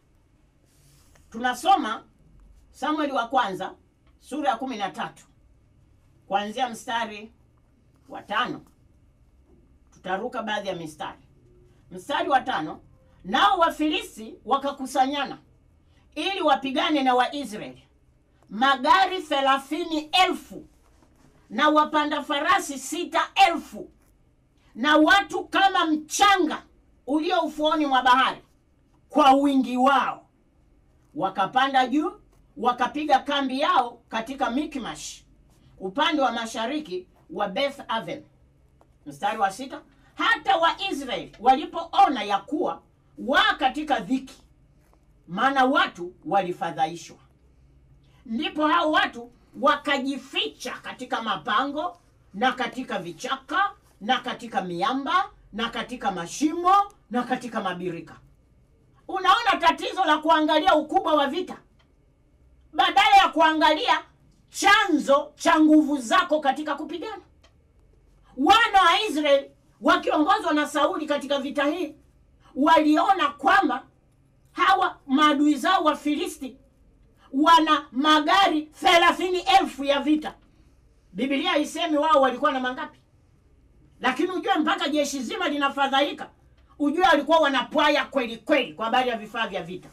Tunasoma Samueli wa kwanza sura ya kumi na tatu kuanzia mstari wa tano. Tutaruka baadhi ya mistari. Mstari wa tano, nao Wafilisti wakakusanyana ili wapigane na Waisraeli magari thelathini elfu na wapanda farasi sita elfu na watu kama mchanga ulio ufuoni mwa bahari kwa wingi wao. Wakapanda juu wakapiga kambi yao katika Mikmash upande wa mashariki wa Beth Aven. Mstari wa sita, hata Waisraeli walipoona ya kuwa wa katika dhiki, maana watu walifadhaishwa ndipo hao watu wakajificha katika mapango na katika vichaka na katika miamba na katika mashimo na katika mabirika. Unaona tatizo la kuangalia ukubwa wa vita badala ya kuangalia chanzo cha nguvu zako katika kupigana. Wana wa Israeli wakiongozwa na Sauli katika vita hii waliona kwamba hawa maadui zao wa Filisti wana magari thelathini elfu ya vita. Biblia haisemi wao walikuwa na mangapi, lakini ujue mpaka jeshi zima linafadhaika, ujue walikuwa wanapwaya kweli kweli kwa habari ya vifaa vya vita.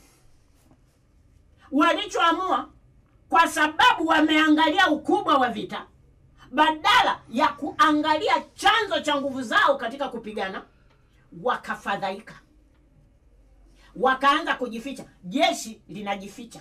Walichoamua, kwa sababu wameangalia ukubwa wa vita, badala ya kuangalia chanzo cha nguvu zao katika kupigana, wakafadhaika, wakaanza kujificha. Jeshi linajificha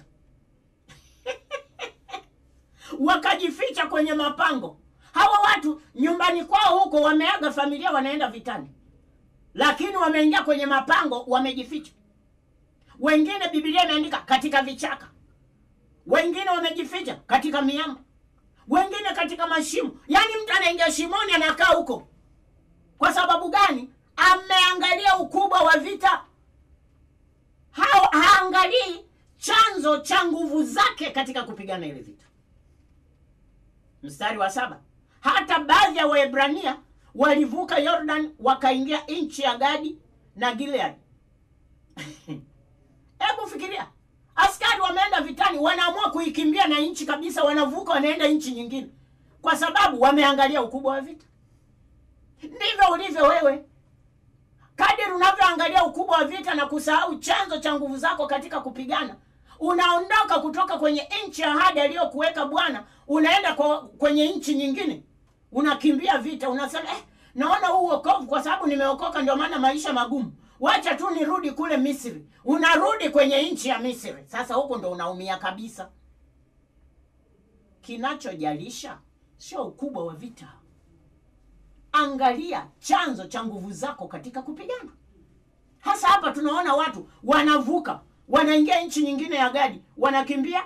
wakajificha kwenye mapango. Hawa watu nyumbani kwao huko wameaga familia, wanaenda vitani, lakini wameingia kwenye mapango, wamejificha. Wengine Biblia imeandika katika vichaka, wengine wamejificha katika miamba, wengine katika mashimo. Yaani mtu anaingia shimoni, anakaa huko. Kwa sababu gani? Ameangalia ukubwa wa vita, ha haangalii chanzo cha nguvu zake katika kupigana ile vita. Mstari wa saba, hata baadhi ya Waebrania walivuka Yordan wakaingia nchi ya Gadi na Gilead. Hebu fikiria, askari wameenda vitani, wanaamua kuikimbia na nchi kabisa, wanavuka wanaenda nchi nyingine, kwa sababu wameangalia ukubwa wa vita. Ndivyo ulivyo wewe, kadiri unavyoangalia ukubwa wa vita na kusahau chanzo cha nguvu zako katika kupigana unaondoka kutoka kwenye nchi ya ahadi aliyokuweka Bwana, unaenda kwa, kwenye nchi nyingine, unakimbia vita, unasema eh, naona huu wokovu kwa sababu nimeokoka, ndio maana maisha magumu, wacha tu nirudi kule Misri. Unarudi kwenye nchi ya Misri, sasa huko ndo unaumia kabisa. Kinachojalisha sio ukubwa wa vita, angalia chanzo cha nguvu zako katika kupigana. Hasa hapa tunaona watu wanavuka wanaingia nchi nyingine ya Gadi, wanakimbia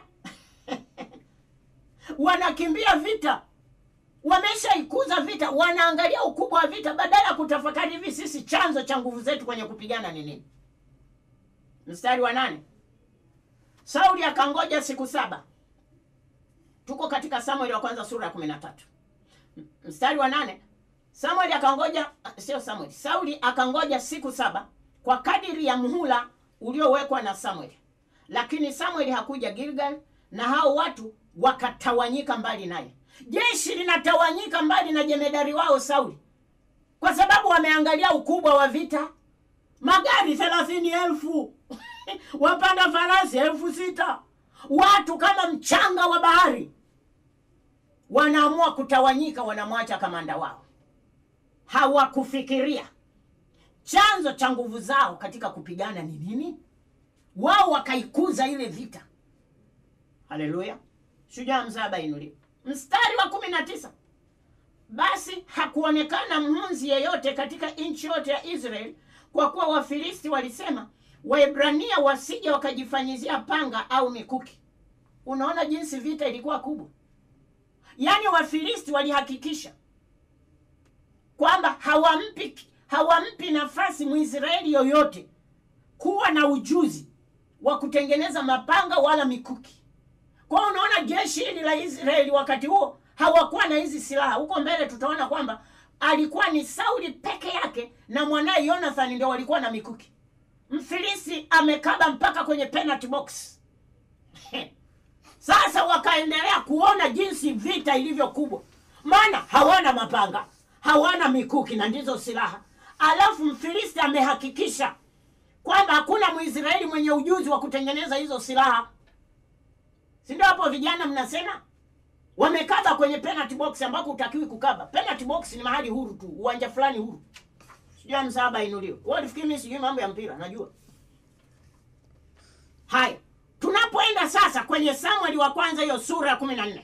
wanakimbia vita, wameshaikuza vita, wanaangalia ukubwa wa vita badala ya kutafakari hivi sisi chanzo cha nguvu zetu kwenye kupigana ni nini. Mstari wa nane, Sauli akangoja siku saba. Tuko katika Samueli wa kwanza sura ya kumi na tatu mstari wa nane. Samueli akangoja, sio Samueli, Sauli akangoja siku saba kwa kadiri ya muhula uliowekwa na Samueli, lakini Samueli hakuja Gilgal, na hao watu wakatawanyika mbali naye. Jeshi linatawanyika mbali na jemedari wao Sauli kwa sababu wameangalia ukubwa wa vita. Magari thelathini elfu wapanda farasi elfu sita watu kama mchanga wa bahari, wanaamua kutawanyika, wanamwacha kamanda wao. Hawakufikiria chanzo cha nguvu zao katika kupigana ni nini. Wao wakaikuza ile vita. Haleluya! Shujaa mzaba inuliwe. Mstari wa kumi na tisa basi hakuonekana mhunzi yeyote katika nchi yote ya Israeli, kwa kuwa Wafilisti walisema Waebrania wasije wakajifanyizia panga au mikuki. Unaona jinsi vita ilikuwa kubwa. Yaani Wafilisti walihakikisha kwamba hawampi hawampi nafasi Mwisraeli yoyote kuwa na ujuzi wa kutengeneza mapanga wala mikuki. Kwa hiyo unaona jeshi hili la Israeli wakati huo hawakuwa na hizi silaha. Huko mbele tutaona kwamba alikuwa ni Sauli peke yake na mwanaye Jonathan ndio walikuwa na mikuki. Mfilisi amekaba mpaka kwenye penalty box. Sasa wakaendelea kuona jinsi vita ilivyo kubwa, maana hawana mapanga, hawana mikuki na ndizo silaha Alafu Mfilisti amehakikisha kwamba hakuna Mwisraeli mwenye ujuzi wa kutengeneza hizo silaha, si ndio? Hapo vijana mnasema wamekaba kwenye penalty box ambako hutakiwi kukaba. Penalty box ni mahali huru tu, uwanja fulani huru. Sijui msaba inuliwe. Wewe unafikiri mimi sijui mambo ya mpira? Najua. Haya, tunapoenda sasa kwenye Samueli wa kwanza, hiyo sura ya kumi na nne.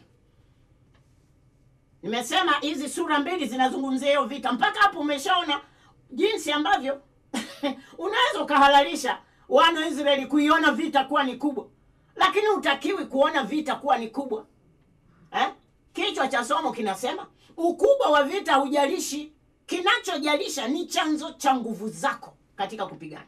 Nimesema hizi sura mbili zinazungumzia hiyo vita. Mpaka hapo umeshaona jinsi ambavyo unaweza ukahalalisha wana wa Israeli kuiona vita kuwa ni kubwa, lakini hutakiwi kuona vita kuwa ni kubwa eh? Kichwa cha somo kinasema ukubwa wa vita hujalishi kinachojalisha ni chanzo cha nguvu zako katika kupigana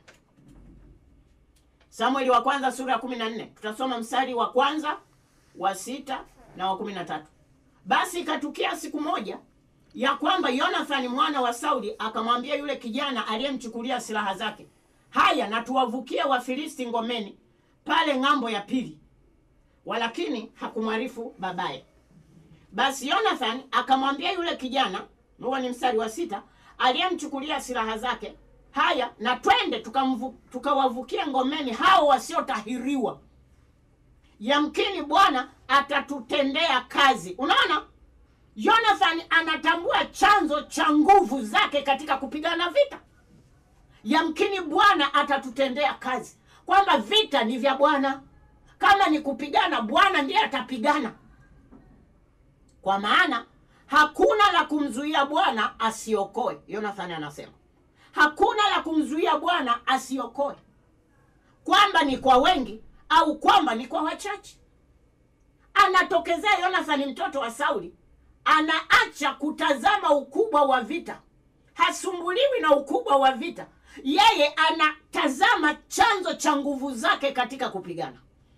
samueli wa kwanza sura ya kumi na nne tutasoma mstari wa kwanza wa sita na wa kumi na tatu basi ikatukia siku moja ya kwamba yonathani mwana wa sauli akamwambia yule kijana aliyemchukulia silaha zake haya na tuwavukie wafilisti ngomeni pale ng'ambo ya pili walakini hakumwarifu babaye basi Jonathan akamwambia yule kijana, huo ni mstari wa sita, aliyemchukulia silaha zake, haya na twende tukamvu- tukawavukie ngomeni hao wasiotahiriwa, yamkini Bwana atatutendea kazi. Unaona, Jonathan anatambua chanzo cha nguvu zake katika kupigana vita. Yamkini Bwana atatutendea kazi, kwamba vita ni vya Bwana. Kama ni kupigana, Bwana ndiye atapigana kwa maana hakuna la kumzuia Bwana asiokoe. Yonathani anasema hakuna la kumzuia Bwana asiokoe, kwamba ni kwa wengi au kwamba ni kwa wachache. Anatokezea Yonathani mtoto wa Sauli, anaacha kutazama ukubwa wa vita, hasumbuliwi na ukubwa wa vita. Yeye anatazama chanzo cha nguvu zake katika kupigana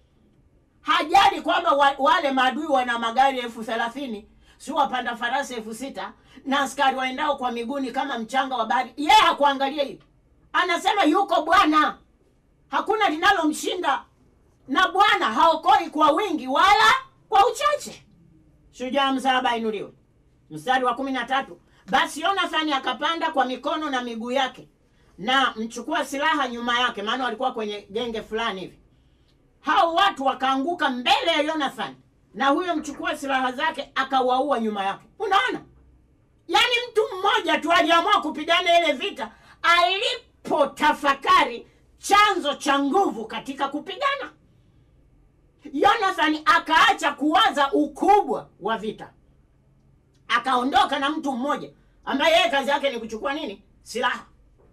hajali kwamba wa, wale maadui wana magari elfu thelathini si wapanda farasi elfu sita na askari waendao kwa miguuni kama mchanga wa bahari. Yeye hakuangalia hili, anasema yuko Bwana, hakuna linalomshinda, na Bwana haokoi kwa wingi wala kwa uchache. Shujaa msalaba ainuliwe. Mstari wa kumi na tatu basi Yonathani akapanda kwa mikono na miguu yake na mchukua silaha nyuma yake, maana walikuwa kwenye genge fulani hivi hao watu wakaanguka mbele ya Jonathan na huyo mchukua silaha zake akawaua nyuma yake. Unaona, yaani mtu mmoja tu aliamua kupigana ile vita alipotafakari chanzo cha nguvu katika kupigana. Jonathan akaacha kuwaza ukubwa wa vita, akaondoka na mtu mmoja ambaye yeye kazi yake ni kuchukua nini? Silaha.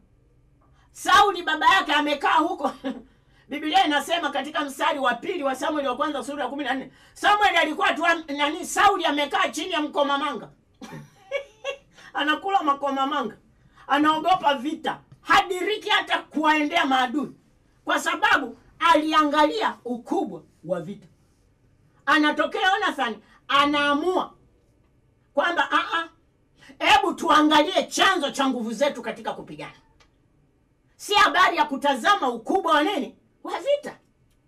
Sauli baba yake amekaa huko Biblia inasema katika mstari wa pili wa Samueli wa kwanza sura ya kumi na nne Samueli alikuwa tu nani, Sauli amekaa chini ya mkomamanga anakula makomamanga, anaogopa vita, hadiriki hata kuwaendea maadui, kwa sababu aliangalia ukubwa wa vita. Anatokea Jonathan anaamua kwamba a hebu tuangalie chanzo cha nguvu zetu katika kupigana, si habari ya kutazama ukubwa wa nini wa vita.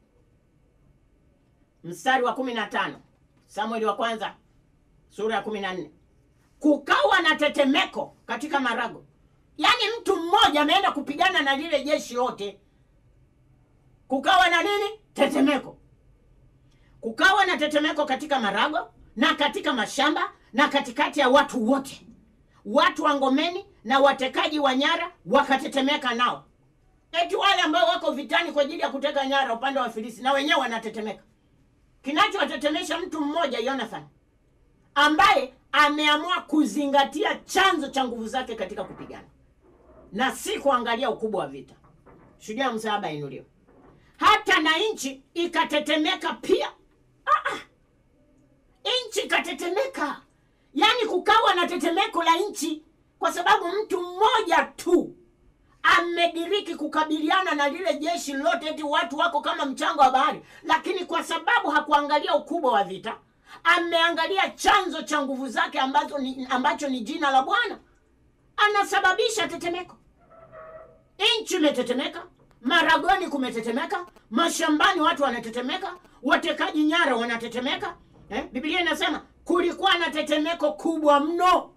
Mstari wa kumi na tano Samueli wa kwanza sura ya kumi na nne kukawa na tetemeko katika marago, yaani mtu mmoja ameenda kupigana na lile jeshi lote. Kukawa na nini? Tetemeko. Kukawa na tetemeko katika marago na katika mashamba na katikati ya watu wote, watu wa ngomeni na watekaji wa nyara wakatetemeka nao eti wale ambao wako vitani kwa ajili ya kuteka nyara upande wa Filisti na wenyewe wanatetemeka. Kinachowatetemesha mtu mmoja Jonathan, ambaye ameamua kuzingatia chanzo cha nguvu zake katika kupigana na si kuangalia ukubwa wa vita. Shujaa msalaba inuliwe. Hata na nchi ikatetemeka pia. Ah, ah. Nchi ikatetemeka, yaani kukawa na tetemeko la nchi, kwa sababu mtu mmoja tu amediriki kukabiliana na lile jeshi lote, eti watu wako kama mchanga wa bahari, lakini kwa sababu hakuangalia ukubwa wa vita, ameangalia chanzo cha nguvu zake ambazo ni, ambacho ni jina la Bwana, anasababisha tetemeko. Nchi imetetemeka, maragoni kumetetemeka, mashambani watu wanatetemeka, watekaji nyara wanatetemeka. Eh, Biblia inasema kulikuwa na tetemeko kubwa mno.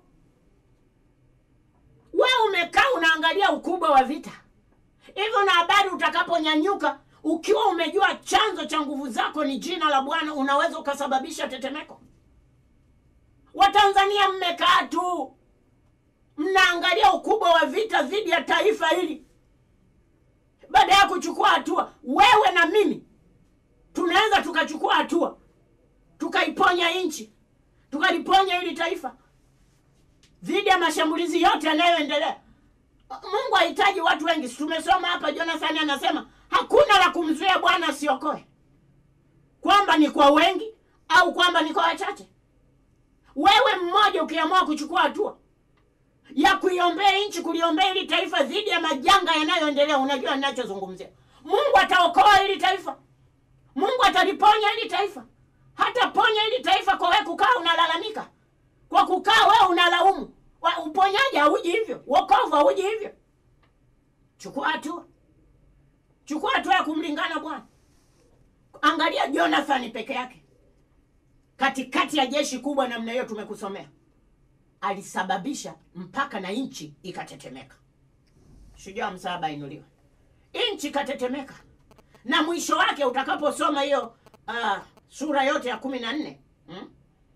Wewe umekaa unaangalia ukubwa wa vita hivyo, na habari utakaponyanyuka ukiwa umejua chanzo cha nguvu zako ni jina la Bwana, unaweza ukasababisha tetemeko. Watanzania mmekaa tu mnaangalia ukubwa wa vita dhidi ya taifa hili, baada ya kuchukua hatua. Wewe na mimi tunaweza tukachukua hatua tukaiponya nchi, tukaliponya hili taifa dhidi ya mashambulizi yote yanayoendelea. Mungu hahitaji watu wengi. Tumesoma hapa, Jonathan anasema hakuna la kumzuia Bwana asiokoe, kwamba ni kwa wengi au kwamba ni kwa wachache. wewe mmoja ukiamua kuchukua hatua ya kuiombea nchi, kuliombea hili taifa dhidi ya majanga yanayoendelea, unajua ninachozungumzia. Mungu ataokoa hili taifa, Mungu ataliponya hili taifa. Hataponya hili taifa kwa wewe kukaa unalalamika, kwa kukaa wewe unalaumu. Wa- Uponyaji hauji hivyo, wokovu hauji hivyo. Chukua hatua, chukua hatua ya kumlingana Bwana. Angalia Jonathan peke yake katikati ya jeshi kubwa namna hiyo, tumekusomea alisababisha mpaka na nchi ikatetemeka. Shujaa msaba inuliwe, nchi ikatetemeka, na mwisho wake utakaposoma hiyo uh, sura yote ya kumi na nne hmm?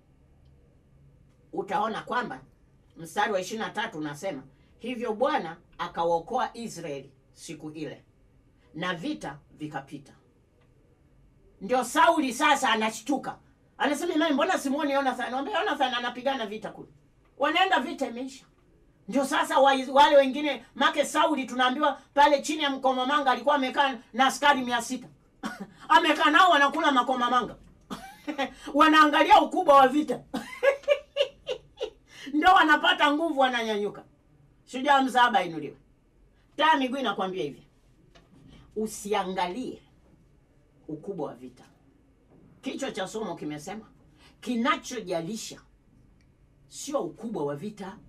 utaona kwamba mstari wa ishirini na tatu unasema hivyo Bwana akawaokoa Israeli siku ile na vita vikapita. Ndio Sauli sasa anashtuka, anasema "Imani, mbona simuoni Jonathan? Anamwambia Jonathan anapigana vita kule, wanaenda vita imeisha. Ndio sasa wa, wale wengine make Sauli tunaambiwa pale chini ya mkomamanga alikuwa amekaa na askari mia sita amekaa nao wanakula makomamanga wanaangalia ukubwa wa vita ndio wanapata nguvu, wananyanyuka. Shujaa msaba inuliwe. Taa ya miguu inakwambia hivi, usiangalie ukubwa wa vita. Kichwa cha somo kimesema kinachojalisha sio ukubwa wa vita,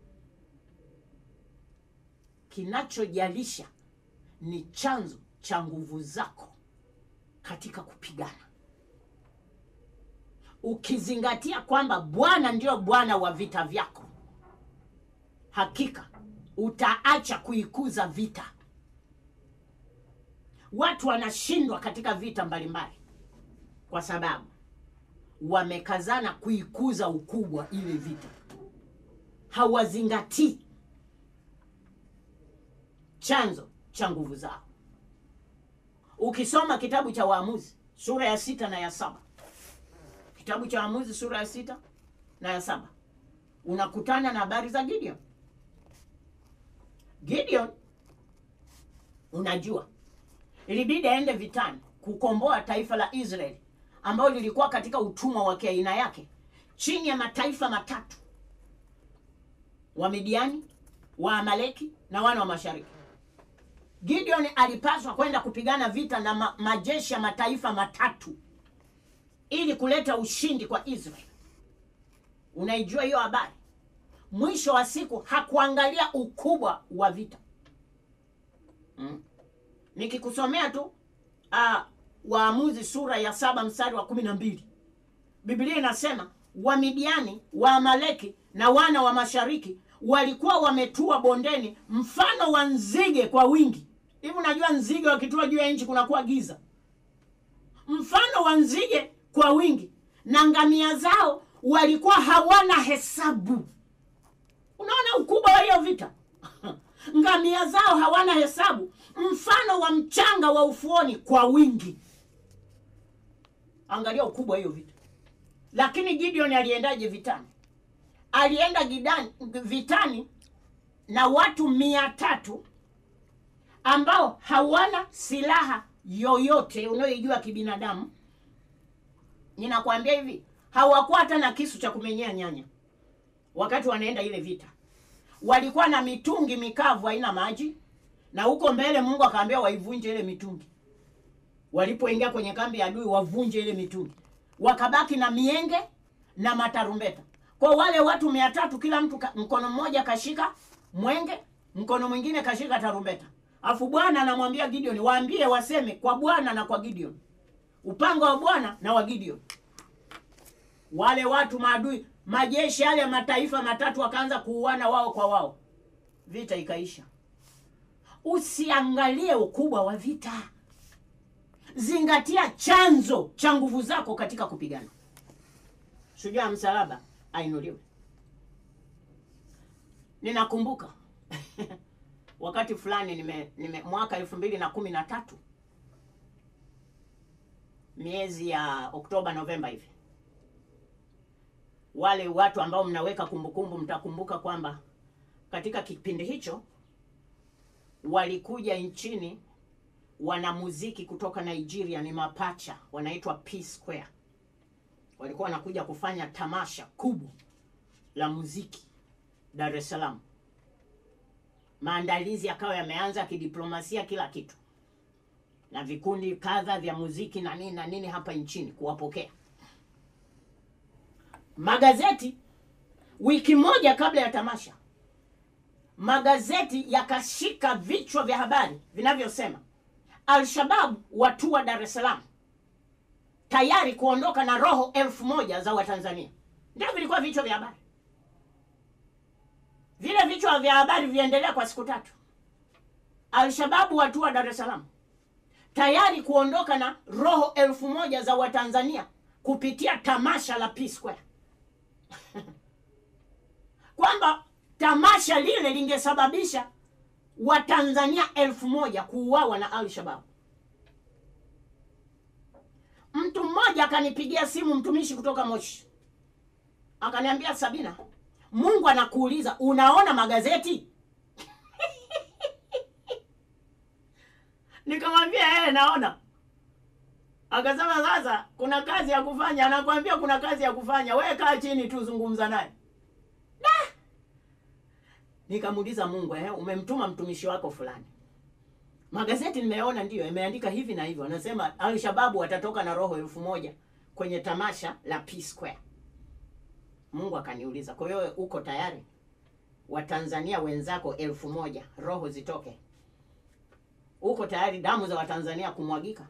kinachojalisha ni chanzo cha nguvu zako katika kupigana, ukizingatia kwamba Bwana ndio Bwana wa vita vyako, hakika utaacha kuikuza vita. Watu wanashindwa katika vita mbalimbali kwa sababu wamekazana kuikuza ukubwa ile vita, hawazingatii chanzo cha nguvu zao. Ukisoma kitabu cha Waamuzi sura ya sita na ya saba kitabu cha Waamuzi sura ya sita na ya saba unakutana na habari za Gideon. Gideon, unajua ilibidi aende vitani kukomboa taifa la Israeli ambalo lilikuwa katika utumwa wa kiaina yake chini ya mataifa matatu: Wamidiani, Waamaleki na wana wa mashariki. Gideon alipaswa kwenda kupigana vita na ma majeshi ya mataifa matatu ili kuleta ushindi kwa Israeli. Unaijua hiyo habari? Mwisho wa siku hakuangalia ukubwa wa vita mm. Nikikusomea tu uh, Waamuzi sura ya saba mstari wa kumi na mbili Biblia inasema Wamidiani, Waamaleki na wana wa mashariki walikuwa wametua bondeni mfano wa nzige kwa wingi. Hivi unajua nzige wakitua juu ya nchi kunakuwa giza, mfano wa nzige kwa wingi, na ngamia zao walikuwa hawana hesabu. Unaona ukubwa wa hiyo vita ngamia zao hawana hesabu, mfano wa mchanga wa ufuoni kwa wingi. Angalia ukubwa hiyo vita. Lakini Gideon aliendaje vitani? Alienda gidani, vitani na watu mia tatu ambao hawana silaha yoyote unayoijua kibinadamu. Ninakwambia hivi, hawakuwa hata na kisu cha kumenyea nyanya wakati wanaenda ile vita. Walikuwa na mitungi mikavu haina maji, na huko mbele Mungu akaambia waivunje ile mitungi. Walipoingia kwenye kambi ya adui, wavunje ile mitungi, wakabaki na mienge na matarumbeta. Kwa wale watu mia tatu, kila mtu ka, mkono mmoja kashika mwenge, mkono mwingine kashika tarumbeta. Afu Bwana anamwambia Gideon, waambie waseme kwa Bwana na kwa Gideon, upanga wa Bwana na wa Gideon. Wale watu maadui, majeshi yale ya mataifa matatu wakaanza kuuana wao kwa wao, vita ikaisha. Usiangalie ukubwa wa vita, zingatia chanzo cha nguvu zako katika kupigana. Shujaa msalaba ainuliwe. Ninakumbuka wakati fulani nime, nime mwaka elfu mbili na kumi na tatu miezi ya Oktoba Novemba hivi, wale watu ambao mnaweka kumbukumbu mtakumbuka kwamba katika kipindi hicho walikuja nchini wanamuziki kutoka Nigeria, ni mapacha wanaitwa P Square. walikuwa wanakuja kufanya tamasha kubwa la muziki Dar es Salaam. Maandalizi yakawa yameanza ya kidiplomasia, kila kitu, na vikundi kadha vya muziki na nini na nini hapa nchini kuwapokea. Magazeti wiki moja kabla ya tamasha, magazeti yakashika vichwa vya habari vinavyosema Al-Shabab watua Dar es Salaam tayari kuondoka na roho elfu moja za Watanzania. Ndio vilikuwa vichwa vya habari. Vile vichwa vya habari viendelea kwa siku tatu. Al-Shababu watua Dar es Salaam tayari kuondoka na roho elfu moja za Watanzania kupitia tamasha la P Square kwamba tamasha lile lingesababisha Watanzania elfu moja kuuawa na Al-Shababu. Mtu mmoja akanipigia simu, mtumishi kutoka Moshi, akaniambia, Sabina, Mungu anakuuliza unaona magazeti? Nikamwambia eh, naona. Akasema sasa kuna kazi ya kufanya. Anakwambia kuna kazi ya kufanya, wewe kaa chini tu, zungumza naye. Nikamuuliza Mungu, eh, umemtuma mtumishi wako fulani magazeti nimeona ndiyo imeandika hivi na hivyo, anasema Al-Shababu watatoka na roho elfu moja kwenye tamasha la P Square. Mungu akaniuliza, kwa hiyo uko tayari Watanzania wenzako elfu moja roho zitoke? Uko tayari damu za Watanzania kumwagika?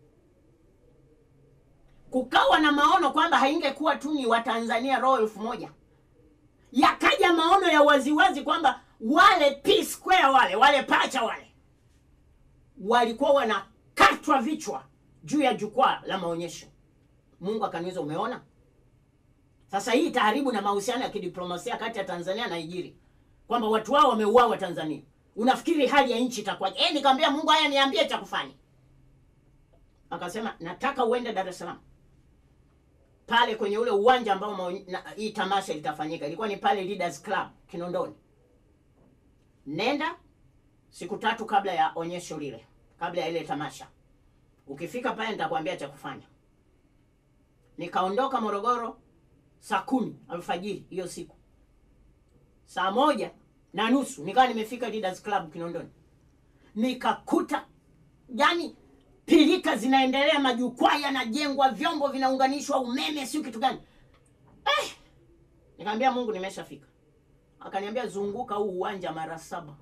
Kukawa na maono kwamba haingekuwa tu ni Watanzania roho elfu moja yakaja maono ya waziwazi kwamba wale P Square wale wale pacha wale walikuwa wanakatwa vichwa juu ya jukwaa la maonyesho. Mungu akaniuliza, umeona? Sasa hii itaharibu na mahusiano ya kidiplomasia kati ya Tanzania na Nigeria, kwamba watu wao wameuawa Tanzania. Unafikiri hali ya nchi itakuwaje? Eh, nikamwambia Mungu, haya niambie cha kufanya. Akasema nataka uende Dar es Salaam pale kwenye ule uwanja ambao maonye- na- hii tamasha litafanyika. Ilikuwa ni pale Leaders Club Kinondoni. Nenda siku tatu kabla ya onyesho lile, kabla ya ile tamasha. Ukifika pale nitakwambia cha kufanya. Nikaondoka Morogoro saa kumi alfajiri hiyo siku, saa moja na nusu nikawa nimefika Leaders Club Kinondoni, nikakuta yani pilika zinaendelea, majukwaa yanajengwa, vyombo vinaunganishwa, umeme, sio kitu gani eh. Nikamwambia Mungu, nimeshafika. Akaniambia zunguka huu uwanja mara saba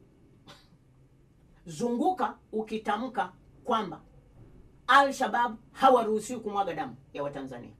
zunguka ukitamka kwamba Al-Shabaab hawaruhusiwi kumwaga damu ya Watanzania.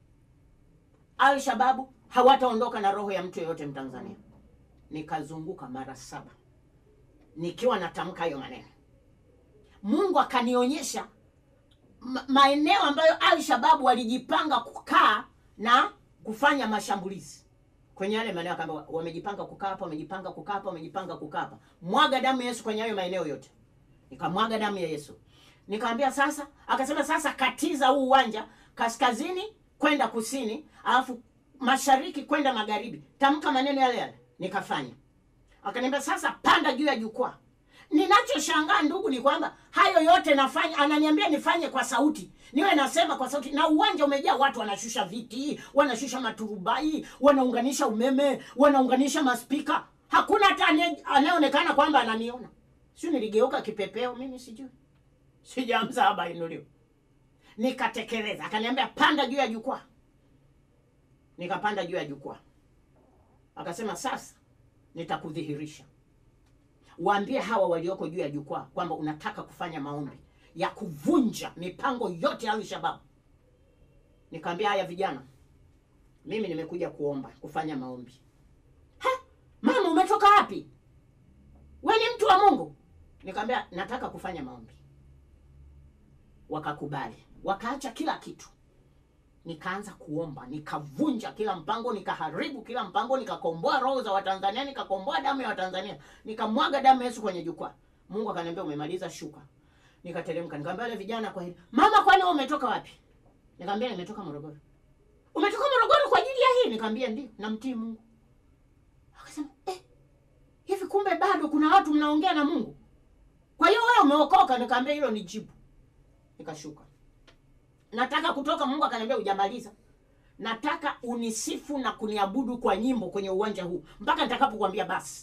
Al-Shababu hawataondoka na roho ya mtu yeyote Mtanzania. Nikazunguka mara saba nikiwa natamka hayo maneno. Mungu akanionyesha ma- maeneo ambayo Al-Shababu walijipanga kukaa na kufanya mashambulizi kwenye yale maeneo akaambia wamejipanga kukaa hapa, wamejipanga kukaa hapa, wamejipanga kukaa hapa. Mwaga damu ya Yesu kwenye hayo maeneo yote. Nikamwaga damu ya Yesu. Nikamwambia sasa, akasema sasa katiza huu uwanja kaskazini kwenda kusini, alafu mashariki kwenda magharibi. Tamka maneno yale yale. Nikafanya. Akaniambia sasa panda juu ya jukwaa. Ninachoshangaa ndugu ni kwamba hayo yote nafanya, ananiambia nifanye kwa sauti, niwe nasema kwa sauti, na uwanja umejaa watu, wanashusha viti, wanashusha maturubai, wanaunganisha umeme, wanaunganisha maspika. Hakuna hata ane- anayeonekana kwamba ananiona. Sio, niligeuka kipepeo mimi, sijui sijamza haba inuliwa. Nikatekeleza, akaniambia panda juu ya jukwaa. Nikapanda juu ya jukwaa, akasema sasa nitakudhihirisha waambie hawa walioko juu ya jukwaa kwamba unataka kufanya maombi ya kuvunja mipango yote ya Al-Shabaab. Nikamwambia haya vijana, mimi nimekuja kuomba kufanya maombi. Ha, mama umetoka wapi? We ni mtu wa Mungu? Nikamwambia nataka kufanya maombi. Wakakubali, wakaacha kila kitu, nikaanza kuomba, nikavunja kila mpango, nikaharibu kila mpango, nikakomboa roho za Watanzania, nikakomboa damu ya Watanzania, nikamwaga damu ya Yesu kwenye jukwaa. Mungu akaniambia umemaliza, shuka. Nikateremka, nikamwambia wale vijana kwa hili, mama, kwani wewe umetoka wapi? Nikamwambia nimetoka Morogoro. Umetoka Morogoro kwa ajili ya hii? Nikamwambia ndio, namtii Mungu. Akasema eh, hivi kumbe bado kuna watu mnaongea na Mungu? Kwa hiyo wewe umeokoka? Nikamwambia hilo ni jibu. Nikashuka nataka kutoka. Mungu akaniambia hujamaliza, nataka unisifu na kuniabudu kwa nyimbo kwenye uwanja huu mpaka nitakapokuambia basi.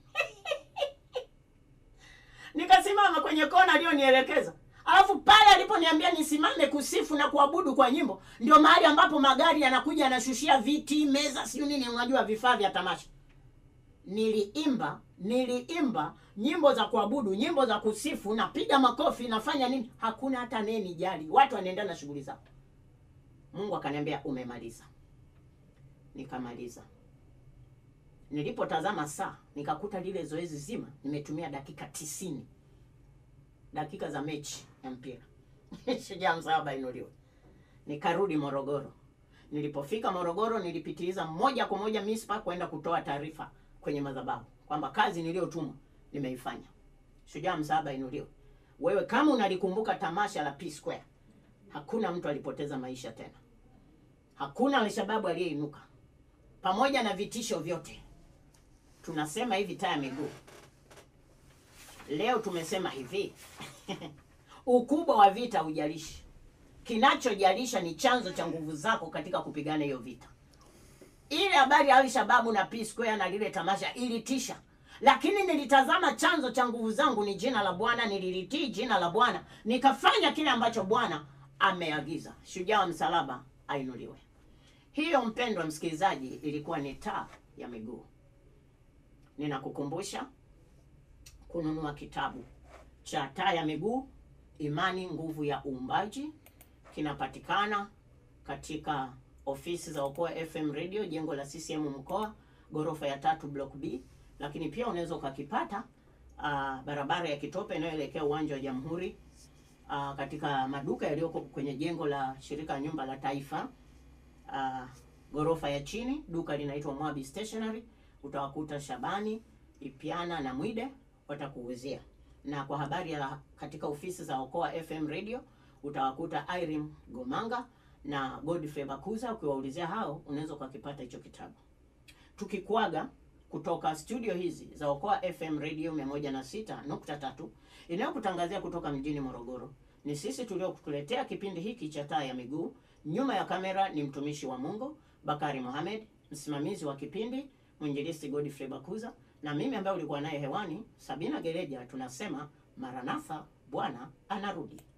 Nikasimama kwenye kona aliyonielekeza, alafu pale aliponiambia nisimame kusifu na kuabudu kwa nyimbo, ndio mahali ambapo magari yanakuja yanashushia viti, meza, siyo nini, unajua vifaa vya tamasha. Niliimba, niliimba nyimbo za kuabudu, nyimbo za kusifu, napiga makofi, nafanya nini, hakuna hata neni jali, watu wanaendelea na shughuli zao. Mungu akaniambia umemaliza. Nikamaliza. Nilipotazama saa nikakuta lile zoezi zima nimetumia dakika tisini, dakika za mechi ya mpira Shujaa msalaba inuliwe. Nikarudi Morogoro. Nilipofika Morogoro, nilipitiliza moja kwa moja Mispa kwenda kutoa taarifa kwenye madhabahu kwamba kazi niliyotumwa nimeifanya. Shujaa msalaba inuliwe. Wewe kama unalikumbuka tamasha la P Square, hakuna mtu alipoteza maisha tena, hakuna Alshababu aliyeinuka, pamoja na vitisho vyote. Tunasema hivi taa ya miguu, leo tumesema hivi ukubwa wa vita hujalishi, kinachojalisha ni chanzo cha nguvu zako katika kupigana hiyo vita. Ile habari ya Alshababu na P Square na lile tamasha ilitisha, lakini nilitazama chanzo cha nguvu zangu ni jina la Bwana, nililitii jina la Bwana, nikafanya kile ambacho Bwana ameagiza. Shujaa wa msalaba ainuliwe. Hiyo mpendwa msikilizaji, ilikuwa ni taa ya miguu. Ninakukumbusha kununua kitabu cha taa ya miguu, imani nguvu ya uumbaji. Kinapatikana katika ofisi za Okoa FM Radio, jengo la CCM mkoa, ghorofa ya tatu, block B. Lakini pia unaweza ukakipata uh, barabara ya Kitope inayoelekea uwanja wa Jamhuri, uh, katika maduka yaliyoko kwenye jengo la shirika la nyumba la Taifa, uh, ghorofa ya chini, duka linaitwa Mwabi Stationery. Utawakuta Shabani Ipiana na Mwide watakuuzia, na kwa habari ya katika ofisi za Okoa FM Radio utawakuta Irene Gomanga na Godfrey Bakuza. Ukiwaulizia hao unaweza ukakipata hicho kitabu. Tukikuaga kutoka studio hizi za Okoa FM Radio 106.3 inayokutangazia kutoka mjini Morogoro, ni sisi tuliokuletea kipindi hiki cha taa ya miguu. Nyuma ya kamera ni mtumishi wa Mungu Bakari Mohamed, msimamizi wa kipindi mwinjilisti Godfrey Bakuza, na mimi ambaye ulikuwa naye hewani Sabina Gereja. Tunasema Maranatha, Bwana anarudi.